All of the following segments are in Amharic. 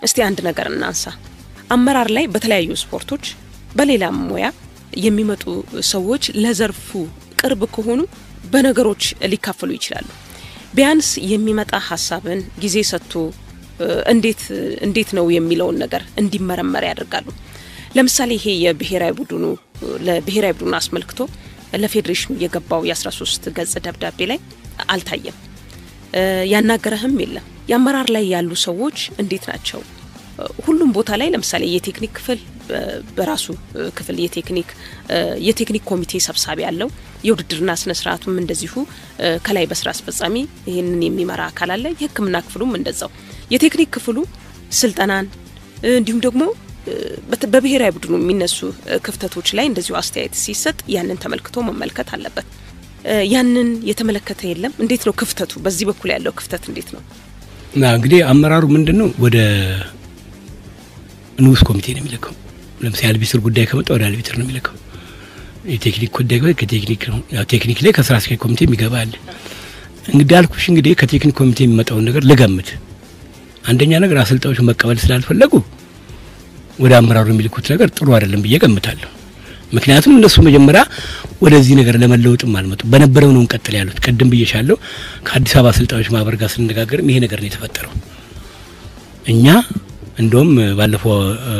እስቲ አንድ ነገር እናንሳ። አመራር ላይ በተለያዩ ስፖርቶች በሌላም ሙያ የሚመጡ ሰዎች ለዘርፉ ቅርብ ከሆኑ በነገሮች ሊካፈሉ ይችላሉ። ቢያንስ የሚመጣ ሀሳብን ጊዜ ሰጥቶ እንዴት እንዴት ነው የሚለውን ነገር እንዲመረመር ያደርጋሉ። ለምሳሌ ይሄ የብሔራዊ ቡድኑ ለብሔራዊ ቡድኑ አስመልክቶ ለፌዴሬሽኑ የገባው የ13 ገጽ ደብዳቤ ላይ አልታየም። ያናገረህም የለም። የአመራር ላይ ያሉ ሰዎች እንዴት ናቸው? ሁሉም ቦታ ላይ ለምሳሌ የቴክኒክ ክፍል በራሱ ክፍል የቴክኒክ የቴክኒክ ኮሚቴ ሰብሳቢ ያለው የውድድርና ስነ ስርዓቱም እንደዚሁ ከላይ በስራ አስፈጻሚ ይህንን የሚመራ አካል አለ። የሕክምና ክፍሉም እንደዛው የቴክኒክ ክፍሉ ስልጠናን እንዲሁም ደግሞ በብሔራዊ ቡድኑ የሚነሱ ክፍተቶች ላይ እንደዚሁ አስተያየት ሲሰጥ ያንን ተመልክቶ መመልከት አለበት። ያንን የተመለከተ የለም። እንዴት ነው ክፍተቱ? በዚህ በኩል ያለው ክፍተት እንዴት ነው? እንግዲህ አመራሩ ምንድን ነው ወደ ንዑስ ኮሚቴ ነው የሚልከው። ለምሳሌ አልቢትር ጉዳይ ከመጣ ወደ አልቢትር ነው የሚልከው። የቴክኒክ ጉዳይ ከቴክኒክ ነው። ያው ቴክኒክ ላይ ከስራ አስኪያጅ ኮሚቴ የሚገባ አለ። እንግዲህ አልኩሽ እንግዲህ ከቴክኒክ ኮሚቴ የሚመጣውን ነገር ልገምት። አንደኛ ነገር አሰልጣኞቹ መቀበል ስላልፈለጉ ወደ አመራሩ የሚልኩት ነገር ጥሩ አይደለም ብዬ ገምታለሁ። ምክንያቱም እነሱ መጀመሪያ ወደዚህ ነገር ለመለወጥም አልመጡ በነበረው ነው እንቀጥል ያሉት። ቅድም ብዬሻለሁ። ከአዲስ አበባ አሰልጣኞች ማህበር ጋር ስንነጋገርም ይሄ ነገር ነው የተፈጠረው። እኛ እንደውም ባለፈው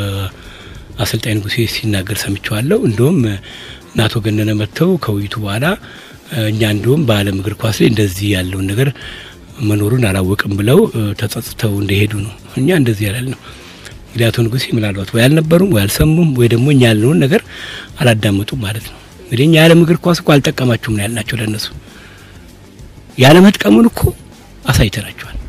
አሰልጣኝ ንጉሴ ሲናገር ሰምቸዋለሁ። እንደውም አቶ ገነነ መጥተው ከውይይቱ በኋላ እኛ እንደውም በዓለም እግር ኳስ ላይ እንደዚህ ያለውን ነገር መኖሩን አላወቅም ብለው ተጸጽተው እንደሄዱ ነው። እኛ እንደዚህ ያላል ነው እንግዲህ አቶ ንጉሴ ምናልባት ወይ አልነበሩም ወይ አልሰሙም ወይ ደግሞ እኛ ያልነውን ነገር አላዳመጡም ማለት ነው። እንግዲህ እኛ የዓለም እግር ኳስ እኮ አልጠቀማችሁም ነው ያልናቸው። ለእነሱ ያለመጥቀሙን እኮ አሳይተናቸዋል።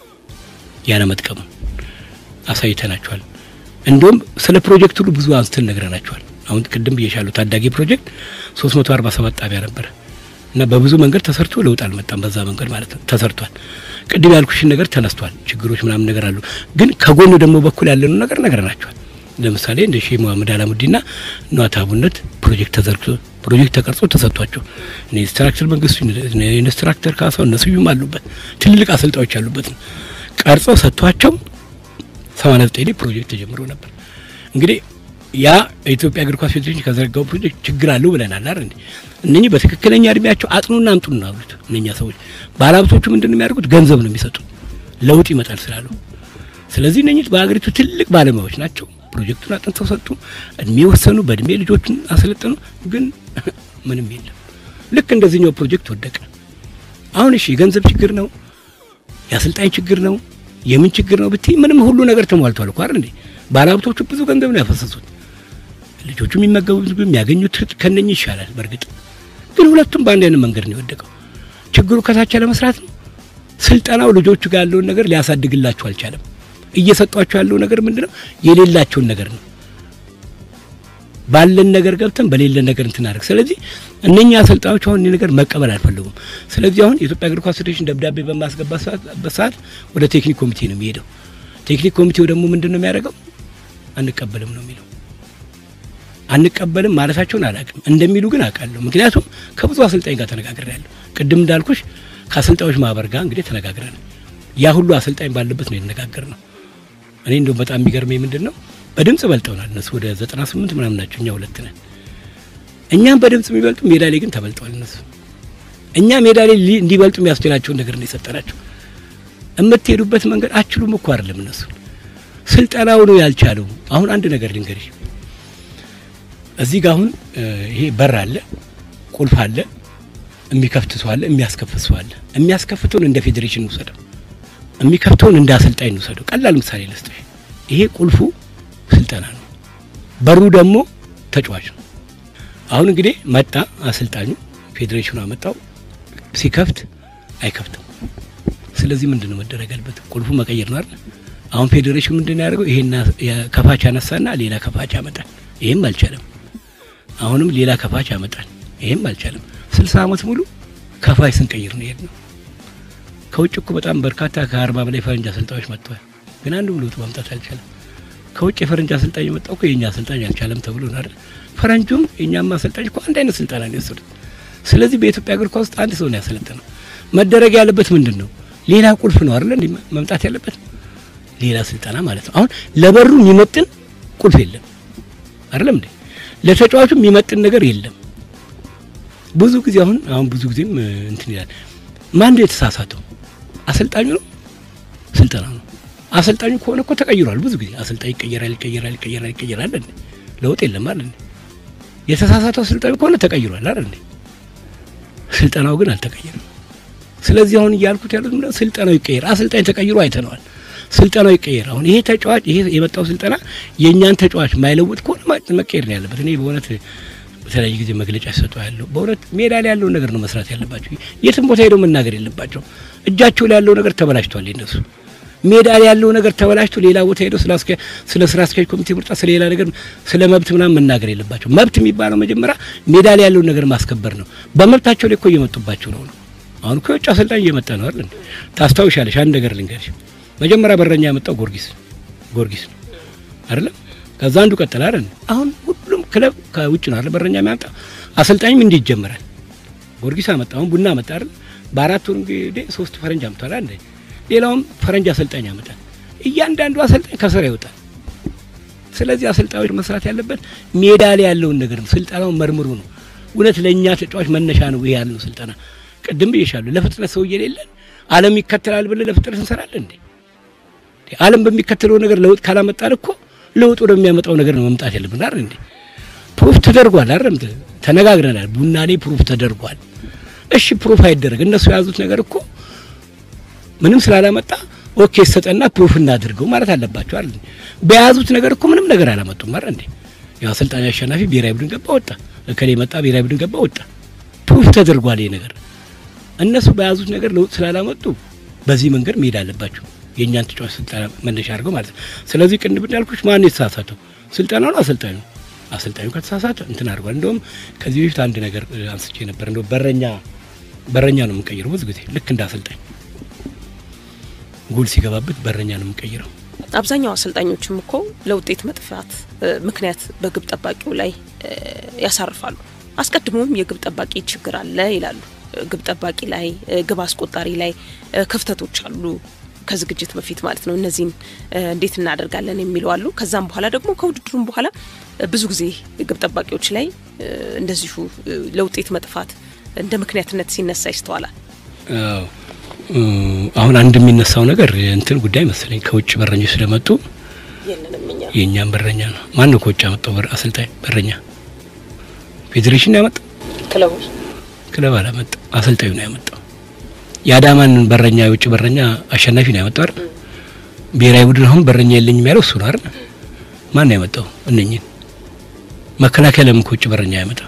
ያለመጥቀሙን አሳይተናቸዋል። እንደውም ስለ ፕሮጀክት ሁሉ ብዙ አንስተን ነግረናቸዋል። አሁን ቅድም ብዬሻለሁ ታዳጊ ፕሮጀክት 347 ጣቢያ ነበረ እና በብዙ መንገድ ተሰርቶ ለውጥ አልመጣም። በዛ መንገድ ማለት ነው ተሰርቷል። ቅድም ያልኩሽን ነገር ተነስቷል። ችግሮች ምናምን ነገር አሉ፣ ግን ከጎኑ ደግሞ በኩል ያለነው ነገር ነግረናቸዋል። ለምሳሌ እንደ ሼህ መሐመድ አላሙዲና ነዋት አቡነት ፕሮጀክት ተዘርግቶ ፕሮጀክት ተቀርጾ ተሰጥቷቸው ኢንስትራክተር መንግስቱ ኢንስትራክተር ካሳው እነሱም አሉበት ትልልቅ አሰልጣኞች ያሉበት ነው ቀርጸው ሰጥቷቸው 89 ላይ ፕሮጀክት ተጀምሮ ነበር። እንግዲህ ያ የኢትዮጵያ እግር ኳስ ፌዴሬሽን ከዘረጋው ፕሮጀክት ችግር አለው ብለናል አይደል እንዴ? እነኚህ በትክክለኛ እድሜያቸው አጥኑና አምጡን ነው አሉት። እነኛ ሰዎች ባለሀብቶቹ ምንድን ነው የሚያደርጉት? ገንዘብ ነው የሚሰጡት ለውጥ ይመጣል ስላሉ። ስለዚህ እነኚህ በሀገሪቱ ትልቅ ባለሙያዎች ናቸው። ፕሮጀክቱን አጥንተው ሰጡ፣ እድሜ ወሰኑ፣ በእድሜ ልጆችን አሰለጠኑ። ግን ምንም የለም። ልክ እንደዚህኛው ፕሮጀክት ወደቀ። አሁን እሺ የገንዘብ ችግር ነው፣ የአሰልጣኝ ችግር ነው የምን ችግር ነው ብትይ፣ ምንም ሁሉ ነገር ተሟልቷል እኮ አይደል እንዴ? ባለሀብቶቹ ብዙ ገንዘብ ነው ያፈሰሱት። ልጆቹ የሚመገቡት ምግብ የሚያገኙት ከነኚህ ይሻላል። በእርግጥ ግን ሁለቱም በአንድ አይነት መንገድ ነው የወደቀው። ችግሩ ከታች ለመስራት ነው። ስልጠናው ልጆቹ ጋር ያለውን ነገር ሊያሳድግላቸው አልቻለም። እየሰጧቸው ያለው ነገር ምንድነው? የሌላቸውን ነገር ነው። ባለን ነገር ገብተን በሌለን ነገር እንትን አድርግ። ስለዚህ እነኛ አሰልጣኞች አሁን ይህ ነገር መቀበል አልፈለጉም። ስለዚህ አሁን የኢትዮጵያ እግር ኳስ ፌዴሬሽን ደብዳቤ በማስገባት ሰዓት ወደ ቴክኒክ ኮሚቴ ነው የሚሄደው። ቴክኒክ ኮሚቴው ደግሞ ምንድን ነው የሚያደርገው? አንቀበልም ነው የሚለው። አንቀበልም ማለታቸውን አላውቅም፣ እንደሚሉ ግን አውቃለሁ። ምክንያቱም ከብዙ አሰልጣኝ ጋር ተነጋግሬያለሁ። ቅድም እንዳልኩሽ ከአሰልጣኞች ማህበር ጋር እንግዲህ ተነጋግረን ያ ሁሉ አሰልጣኝ ባለበት ነው የተነጋገር ነው። እኔ እንደውም በጣም የሚገርመኝ ምንድን ነው በድምጽ በልጠውናል። እነሱ ወደ 98 ምናምን ናቸው፣ እኛ ሁለት ነን። እኛም በድምጽ የሚበልጡ ሜዳ ላይ ግን ተበልጠዋል እነሱ። እኛ ሜዳ ላይ እንዲበልጡ የሚያስችላቸውን ነገር ነው የሰጠናቸው። የምትሄዱበት መንገድ አችሉም እኮ አይደለም እነሱ ስልጠናው ነው ያልቻለው። አሁን አንድ ነገር ልንገርሽ፣ እዚህ ጋር አሁን ይሄ በር አለ፣ ቁልፍ አለ፣ የሚከፍት ሰው አለ፣ የሚያስከፍት ሰው አለ። የሚያስከፍተውን እንደ ፌዴሬሽን እንውሰደው፣ የሚከፍተውን እንደ አሰልጣኝ እንውሰደው። ቀላል ምሳሌ ልስጥሽ። ይሄ ቁልፉ ስልጠና ነው፣ በሩ ደግሞ ተጫዋች ነው። አሁን እንግዲህ መጣ አሰልጣኙ፣ ፌዴሬሽኑ አመጣው፣ ሲከፍት አይከፍትም። ስለዚህ ምንድን ነው መደረግ ያለበት? ቁልፉ መቀየር ነው አይደል? አሁን ፌዴሬሽኑ ምንድን ነው ያደርገው? ይሄን ከፋች አነሳና ሌላ ከፋች ያመጣል። ይሄም አልቻለም። አሁንም ሌላ ከፋች ያመጣል። ይሄም አልቻለም። ስልሳ አመት ሙሉ ከፋች ስንቀይር ነው የሄድነው። ከውጭ እኮ በጣም በርካታ ከአርባ በላይ ፈረንጅ አሰልጣኞች መጥተዋል። ግን አንዱ ለውጥ ማምጣት አልቻለም። ከውጭ የፈረንጅ አሰልጣኝ የመጣው እኮ የእኛ አሰልጣኝ አልቻለም ተብሎ ነው አይደል? ፈረንጁም የእኛም አሰልጣኝ እኮ አንድ አይነት ስልጠና ነው የወሰዱት። ስለዚህ በኢትዮጵያ እግር ኳስ ውስጥ አንድ ሰው ነው ያሰለጠነው። መደረግ ያለበት ምንድን ነው? ሌላ ቁልፍ ነው አይደል እንዴ መምጣት ያለበት ሌላ ስልጠና ማለት ነው። አሁን ለበሩ የሚመጥን ቁልፍ የለም አይደለም እንዴ? ለተጫዋቹ የሚመጥን ነገር የለም። ብዙ ጊዜ አሁን አሁን ብዙ ጊዜም እንትን ይላል። ማን ነው የተሳሳተው? አሰልጣኙ ነው? ስልጠና ነው? አሰልጣኙ ከሆነ እኮ ተቀይሯል። ብዙ ጊዜ አሰልጣኝ ይቀየራል፣ ይቀየራል፣ ይቀየራል፣ ይቀየራል እንዴ? ለውጥ የለም አይደል እንዴ? የተሳሳተው አሰልጣኝ ከሆነ ተቀይሯል አይደል እንዴ? ስልጠናው ግን አልተቀየረም። ስለዚህ አሁን እያልኩት ያሉት ምንድነው? ስልጠናው ይቀየር። አሰልጣኝ ተቀይሮ አይተነዋል። ስልጠናው ይቀየር። አሁን ይሄ ተጫዋች ይሄ የመጣው ስልጠና የእኛን ተጫዋች ማይለውጥ ከሆነ መቀየር ነው ያለበት። እኔ በእውነት በተለያየ ጊዜ መግለጫ ሲሰጡ ያለው በእውነት ሜዳ ላይ ያለውን ነገር ነው መስራት ያለባቸው። የትም ቦታ ሄደው መናገር የለባቸው። እጃቸው ላይ ያለው ነገር ተበላሽቷል። የነሱ ሜዳ ላይ ያለው ነገር ተበላሽቶ ሌላ ቦታ ሄደው ስለ ስራ አስኪያጅ ኮሚቴ ምርጫ፣ ስለ ሌላ ነገር፣ ስለ መብት ምናምን መናገር የለባቸው። መብት የሚባለው መጀመሪያ ሜዳ ላይ ያለውን ነገር ማስከበር ነው። በመብታቸው ላይ እኮ እየመጡባቸው ነው ነው አሁን እኮ የውጭ አሰልጣኝ እየመጣ ነው አይደል? ታስታውሻለሽ? አንድ ነገር ልንገርሽ። መጀመሪያ በረኛ ያመጣው ጊዮርጊስ ጊዮርጊስ ነው አይደለም? ከዛ አንዱ ቀጠለ አይደል? አሁን ሁሉም ክለብ ከውጭ ነው አይደል? በረኛ የሚያመጣው አሰልጣኝም እንዲህ ይጀምራል። ጊዮርጊስ አመጣ፣ አሁን ቡና አመጣ አይደል? በአራት ወር እንግዲህ ሶስት ፈረንጅ አምጥቷል አይደል? ሌላውም ፈረንጅ አሰልጣኝ ያመጣል። እያንዳንዱ አሰልጣኝ ከስራ ይወጣል። ስለዚህ አሰልጣኞች መስራት ያለበት ሜዳ ላይ ያለውን ነገር ነው። ስልጠናውን መርምሩ ነው። እውነት ለእኛ ተጫዋች መነሻ ነው ይሄ ያልነው ስልጠና ቅድም ብዬሻለሁ። ለፍጥነት ሰው የሌለን ዓለም ይከተላል ብለን ለፍጥነት እንሰራለን እንዴ? ዓለም በሚከተለው ነገር ለውጥ ካላመጣን እኮ ለውጥ ወደሚያመጣው ነገር ነው መምጣት ያለብን አይደል እንዴ? ፕሩፍ ተደርጓል አይደል? ተነጋግረናል። ቡና ላይ ፕሩፍ ተደርጓል። እሺ ፕሩፍ አይደረግ። እነሱ የያዙት ነገር እኮ ምንም ስላላመጣ ኦኬ ሰጠና ፕሩፍ እናድርገው ማለት አለባቸው አይደል? በያዙት ነገር እኮ ምንም ነገር አላመጡም አይደል እንዴ? ያው አሰልጣኝ አሸናፊ ብሔራዊ ቡድን ገባ ወጣ፣ እከሌ መጣ ብሔራዊ ቡድን ገባ ወጣ። ፕሩፍ ተደርጓል ይሄ ነገር እነሱ በያዙት ነገር ለውጥ ስላላመጡ በዚህ መንገድ መሄድ አለባቸው። የእኛን ተጫዋች ስልጠና መነሻ አድርገው ማለት ነው። ስለዚህ ቅድም እንዳልኩሽ ማን የተሳሳተው ስልጠናው ነው አሰልጣኙ። አሰልጣኙ ከተሳሳተ እንትን አድርጓል። እንደውም ከዚህ በፊት አንድ ነገር አንስቼ ነበር። እንደውም በረኛ በረኛ ነው የምንቀይረው ብዙ ጊዜ ልክ እንደ አሰልጣኝ ጎል ሲገባበት በረኛ ነው የምንቀይረው። አብዛኛው አሰልጣኞችም እኮ ለውጤት መጥፋት ምክንያት በግብ ጠባቂው ላይ ያሳርፋሉ። አስቀድሞም የግብ ጠባቂ ችግር አለ ይላሉ። ግብ ጠባቂ ላይ ግብ አስቆጣሪ ላይ ክፍተቶች አሉ፣ ከዝግጅት በፊት ማለት ነው። እነዚህን እንዴት እናደርጋለን የሚሉ አሉ። ከዛም በኋላ ደግሞ ከውድድሩም በኋላ ብዙ ጊዜ ግብ ጠባቂዎች ላይ እንደዚሁ ለውጤት መጥፋት እንደ ምክንያትነት ሲነሳ ይስተዋላል። አሁን አንድ የሚነሳው ነገር እንትን ጉዳይ መሰለኝ ከውጭ በረኞች ስለመጡ የእኛም በረኛ ነው። ማን ነው ከውጭ ያመጣው አሰልጣኝ በረኛ? ፌዴሬሽን ያመጣው ክለቦች ክለብ አላመጣ፣ አሰልጣኙ ነው ያመጣው። የአዳማን በረኛ የውጭ በረኛ አሸናፊ ነው ያመጣው አይደል? ብሔራዊ ቡድን አሁን በረኛ የለኝም ያለው እሱ ነው አይደል? ማን ነው ያመጣው? እነኝን መከላከያ ለምን ከውጭ በረኛ ያመጣ?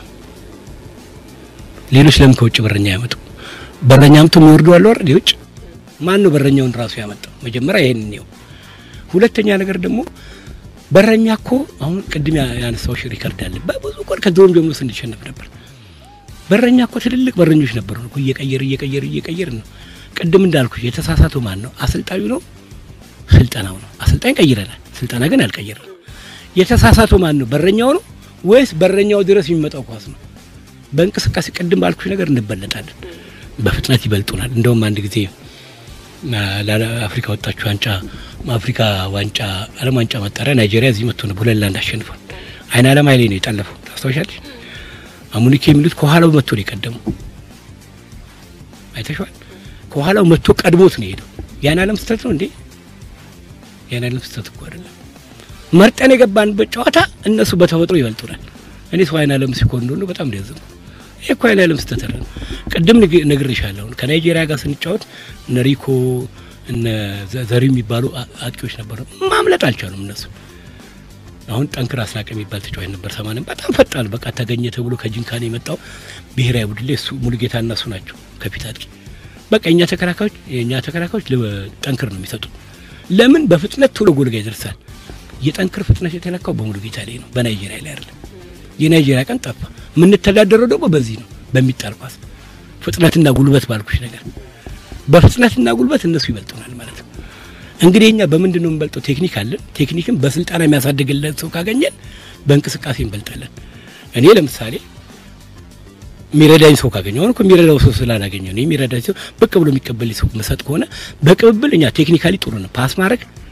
ሌሎች ለምን ከውጭ በረኛ ያመጡ? በረኛ አምጥቶ የሚወርዱ አሉ አይደል? የውጭ ማን ነው በረኛውን ራሱ ያመጣው? መጀመሪያ ይሄን ነው። ሁለተኛ ነገር ደግሞ በረኛ እኮ አሁን ቅድም ያነሳው ሪከርድ አለ። በብዙ ቆን ከድሮም ጀምሮ ስንሸነፍ ነበር። በረኛ እኮ ትልልቅ በረኞች ነበሩ እኮ እየቀየር እየቀየር እየቀየር ነው። ቅድም እንዳልኩ የተሳሳተው ማን ነው? አሰልጣኙ ነው? ስልጠናው ነው? አሰልጣኝ ቀይረናል፣ ስልጠና ግን አልቀየረም። የተሳሳተው ማን ነው? በረኛው ነው ወይስ በረኛው ድረስ የሚመጣው ኳስ ነው? በእንቅስቃሴ ቅድም ባልኩሽ ነገር እንበለጣለን፣ በፍጥነት ይበልጡናል። እንደውም አንድ ጊዜ ለአፍሪካ ወጣችሁ ዋንጫ አፍሪካ ዋንጫ ዓለም ዋንጫ መጣሪያ ናይጄሪያ እዚህ መጥቶ ነው ሁለት ለአንድ አሸንፏል። አይን አለም ኃይሌ ነው የጠለፈው ታስታውሻለሽ? አሙኒኬ የሚሉት ከኋላው መጥቶ ነው የቀደመው። አይተሽዋል? ከኋላው መጥቶ ቀድሞት ነው የሄደው። ያን አለም ስህተት ነው እንዴ? ያን አለም ስህተት እኮ አይደለም። መርጠን የገባንበት ጨዋታ እነሱ በተፈጥሮ ይበልጡናል። እኔ ሰው አይን አለም ሲኮን እንደሆነ በጣም ደዘም ይሄ እኮ አይን አለም ስህተት አይደለም። ቅድም ነግሬሻለሁ። ከናይጄሪያ ጋር ስንጫወት እነ ሪኮ እነ ዘሪ የሚባሉ አጥቂዎች ነበሩ። ማምለጥ አልቻሉም እነሱ አሁን ጠንክር አስናቀ የሚባል ተጫዋች ነበር። ሰማንም በጣም ፈጣን በቃ ተገኘ ተብሎ ከጅንካን የመጣው ብሔራዊ ቡድን ላይ እሱ ሙሉጌታ እና እሱ ናቸው ከፊት አጥቂ። በቃ የእኛ ተከላካዮች የእኛ ተከላካዮች ጠንክር ነው የሚሰጡት። ለምን በፍጥነት ቶሎ ጎል ጋ ይደርሳል። የጠንክር ፍጥነት የተለካው በሙሉጌታ ላይ ነው፣ በናይጄሪያ ላይ አይደለም። የናይጄሪያ ቀን ጠፋ። የምንተዳደረው ደግሞ በዚህ ነው፣ በሚጣል ኳስ ፍጥነትና ጉልበት ባልኩሽ ነገር በፍጥነትና ጉልበት እነሱ ይበልጡናል ማለት ነው። እንግዲህ እኛ በምንድን ነው የምንበልጠው? ቴክኒክ አለን። ቴክኒክን በስልጠና የሚያሳድግልን ሰው ካገኘን በእንቅስቃሴ እንበልጣለን። እኔ ለምሳሌ የሚረዳኝ ሰው ካገኘ አሁን እኮ የሚረዳው ሰው ስላላገኘ ነው። የሚረዳኝ ሰው ብቅ ብሎ የሚቀበል ሰው መሰጥ ከሆነ በቅብብል እኛ ቴክኒካሊ ጥሩ ነው። ፓስ ማድረግ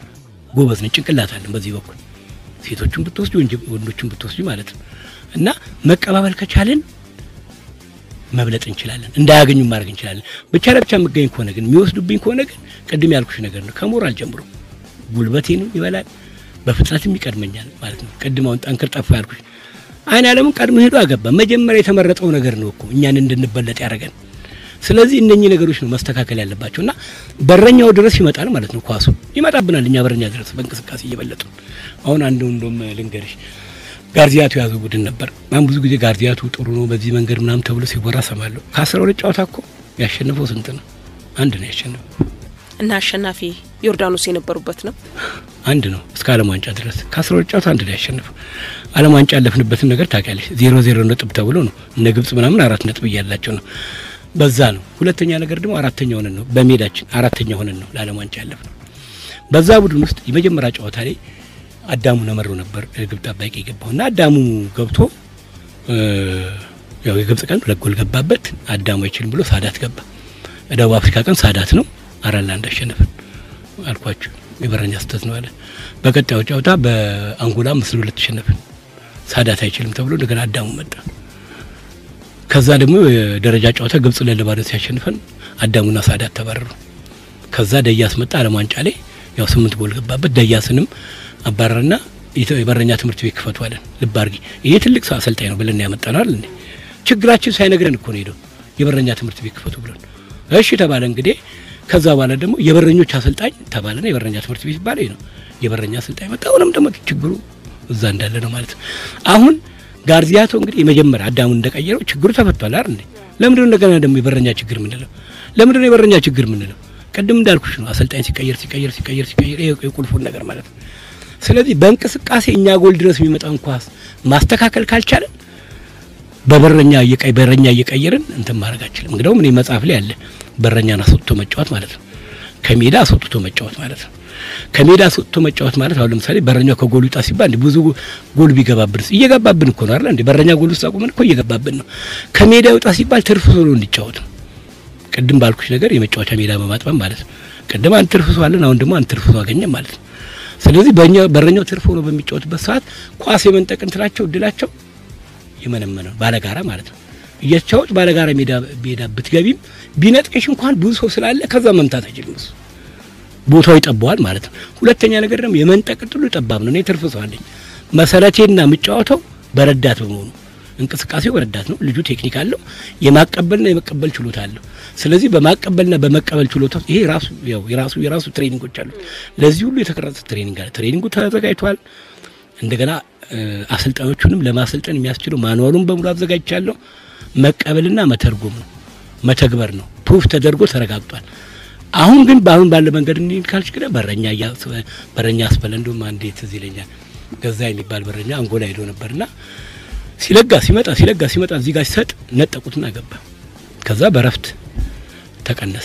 ጎበዝ ነን፣ ጭንቅላት አለን በዚህ በኩል ሴቶቹን ብትወስጂ ወንዶቹን ብትወስጂ ማለት ነው። እና መቀባበል ከቻልን መብለጥ እንችላለን፣ እንዳያገኙ ማድረግ እንችላለን። ብቻ ለብቻ የምገኝ ከሆነ ግን የሚወስዱብኝ ከሆነ ግን ቅድም ያልኩሽ ነገር ነው። ከሞራል ጀምሮ ጉልበቴንም ይበላል፣ በፍጥነትም ይቀድመኛል ማለት ነው። ቅድም አሁን ጠንክር ጠፋ ያልኩሽ አይን አለምን ቀድሞ ሄዶ አገባ። መጀመሪያ የተመረጠው ነገር ነው እኮ እኛን እንድንበለጥ ያደረገን። ስለዚህ እነኚህ ነገሮች ነው መስተካከል ያለባቸው እና በረኛው ድረስ ይመጣል ማለት ነው። ኳሱ ይመጣብናል እኛ በረኛ ድረስ በእንቅስቃሴ እየበለጡ አሁን አንዱ እንደውም ልንገርሽ ጋርዚያቱ የያዘው ቡድን ነበር። አሁን ብዙ ጊዜ ጋርዚያቱ ጥሩ ነው በዚህ መንገድ ምናምን ተብሎ ሲወራ ሰማለሁ። ከአስራ ሁለት ጨዋታ እኮ ያሸነፈው ስንት ነው? አንድ ነው ያሸነፈው እና አሸናፊ ዮርዳኖስ የነበሩበት ነው። አንድ ነው እስከ ዓለም ዋንጫ ድረስ ከአስራ ሁለት ጨዋታ አንድ ነው ያሸነፈው። ዓለም ዋንጫ ያለፍንበትን ነገር ታውቂያለሽ። ዜሮ ዜሮ ነጥብ ተብሎ ነው እነ ግብጽ ምናምን አራት ነጥብ እያላቸው ነው። በዛ ነው። ሁለተኛ ነገር ደግሞ አራተኛ ሆነን ነው በሜዳችን አራተኛ ሆነን ነው ለዓለም ዋንጫ ያለፍነው። በዛ ቡድን ውስጥ የመጀመሪያ ጨዋታ ላይ አዳሙ ነመሮ ነበር ግብ ጠባቂ የገባው እና አዳሙ ገብቶ ያው የግብጽ ቀን ሁለት ጎል ገባበት። አዳሙ አይችልም ብሎ ሳዳት ገባ። ደቡብ አፍሪካ ቀን ሳዳት ነው አራት ለአንድ አሸነፈን አልኳችሁ። የበረኛ ስህተት ነው አለ። በቀጣዩ ጨዋታ በአንጎላ አምስት ለሁለት ተሸነፍን። ሳዳት አይችልም ተብሎ እንደገና አዳሙ መጣ። ከዛ ደግሞ የደረጃ ጨዋታ ግብጽ ለለባዶ ሲያሸንፈን አዳሙና ሳዳት ተባረሩ። ከዛ ደያስ መጣ ዓለም ዋንጫ ላይ ያው ስምንት ጎል ገባበት። ደያስንም አባረርና የበረኛ ትምህርት ቤት ክፈቱ አለን። ልብ አድርጊ፣ ይሄ ትልቅ ሰው አሰልጣኝ ነው ብለን ያመጣነው አይደል እንዴ? ችግራችን ሳይነግረን እኮ ነው ሄደው የበረኛ ትምህርት ቤት ክፈቱ ብለን እሺ ተባለ። እንግዲህ ከዛ በኋላ ደግሞ የበረኞች አሰልጣኝ ተባለና የበረኛ ትምህርት ቤት ይባል ነው የበረኛ አሰልጣኝ መጣ። አሁንም ደግሞ ችግሩ እዛ እንዳለ ነው ማለት ነው። አሁን ጋርዚያቶ እንግዲህ የመጀመሪያ አዳሙን እንደቀየረው ችግሩ ተፈቷል አይደል እንዴ? ለምንድነው እንደገና ደግሞ የበረኛ ችግር ምንለው? ለምንድነው የበረኛ ችግር ምንለው? ቅድም እንዳልኩሽ ነው አሰልጣኝ ሲቀየር ሲቀየር ሲቀየር ሲቀየር ይሄ የቁልፉን ነገር ማለት ነው። ስለዚህ በእንቅስቃሴ እኛ ጎል ድረስ የሚመጣውን ኳስ ማስተካከል ካልቻለን በበረኛ እየቀይ በረኛ እየቀየርን እንትን ማድረግ አንችልም። እንግዲያውም እኔ መጽሐፍ ላይ አለ በረኛን አስወጥቶ መጫወት ማለት ነው። ከሜዳ አስወጥቶ መጫወት ማለት ነው። ከሜዳ አስወጥቶ መጫወት ማለት አሁን ለምሳሌ በረኛው ከጎል ይውጣ ሲባል ብዙ ጎል ቢገባብን እየገባብን እኮ ነው አይደል እንዴ? በረኛ ጎል ውስጥ አቁመን እኮ እየገባብን ነው። ከሜዳ ይውጣ ሲባል ትርፍ ሶሎ እንዲጫወት ነው። ቅድም ባልኩሽ ነገር የመጫወቻ ሜዳ በማጥበብ ማለት ነው። ቅድም አንድ ትርፍ ሰው አለን፣ አሁን ደግሞ አንድ ትርፍ ሰው አገኘን ማለት ነው። ስለዚህ በእኛ በረኛው ትርፍ ሆኖ በሚጫወትበት ሰዓት ኳስ የመንጠቅ እንትናቸው እድላቸው የመነመነ ባለጋራ ማለት ነው። እየተጫወት ባለጋራ ሜዳ ሜዳ ብትገቢም ቢነጥቅሽ እንኳን ብዙ ሰው ስላለ ከዛ መምታት አይችልም እሱ ቦታው ይጠባዋል ማለት ነው። ሁለተኛ ነገር ደግሞ የመንጠቅ እድሉ ጠባብ ነው። እኔ ትርፍ ሰው አለኝ። መሰረቴና የምጫወተው በረዳት በመሆኑ እንቅስቃሴው በረዳት ነው። ልጁ ቴክኒክ አለው፣ የማቀበልና የመቀበል ችሎታ አለው። ስለዚህ በማቀበልና በመቀበል ችሎታ ይሄ ራሱ ያው የራሱ የራሱ ትሬኒንጎች አሉ። ለዚህ ሁሉ የተቀረጸ ትሬኒንግ አለ። ትሬኒንጉ ተዘጋጅቷል። እንደገና አሰልጣኞቹንም ለማሰልጠን የሚያስችለው ማኑዋሉን በሙሉ አዘጋጅቻለሁ። መቀበልና መተርጎም ነው መተግበር ነው። ፕሩፍ ተደርጎ ተረጋግጧል። አሁን ግን በአሁን ባለ መንገድ እንዲል ካልሽ ግን በረኛ በረኛ አስበለ እንደውም አንዴ ትዝ ይለኛል ገዛ የሚባል በረኛ አንጎላ ሄዶ ነበርና ሲለጋ ሲመጣ ሲለጋ ሲመጣ እዚህ ጋር ሲሰጥ ነጠቁትና ገባ። ከዛ በረፍት ተቀነሰ።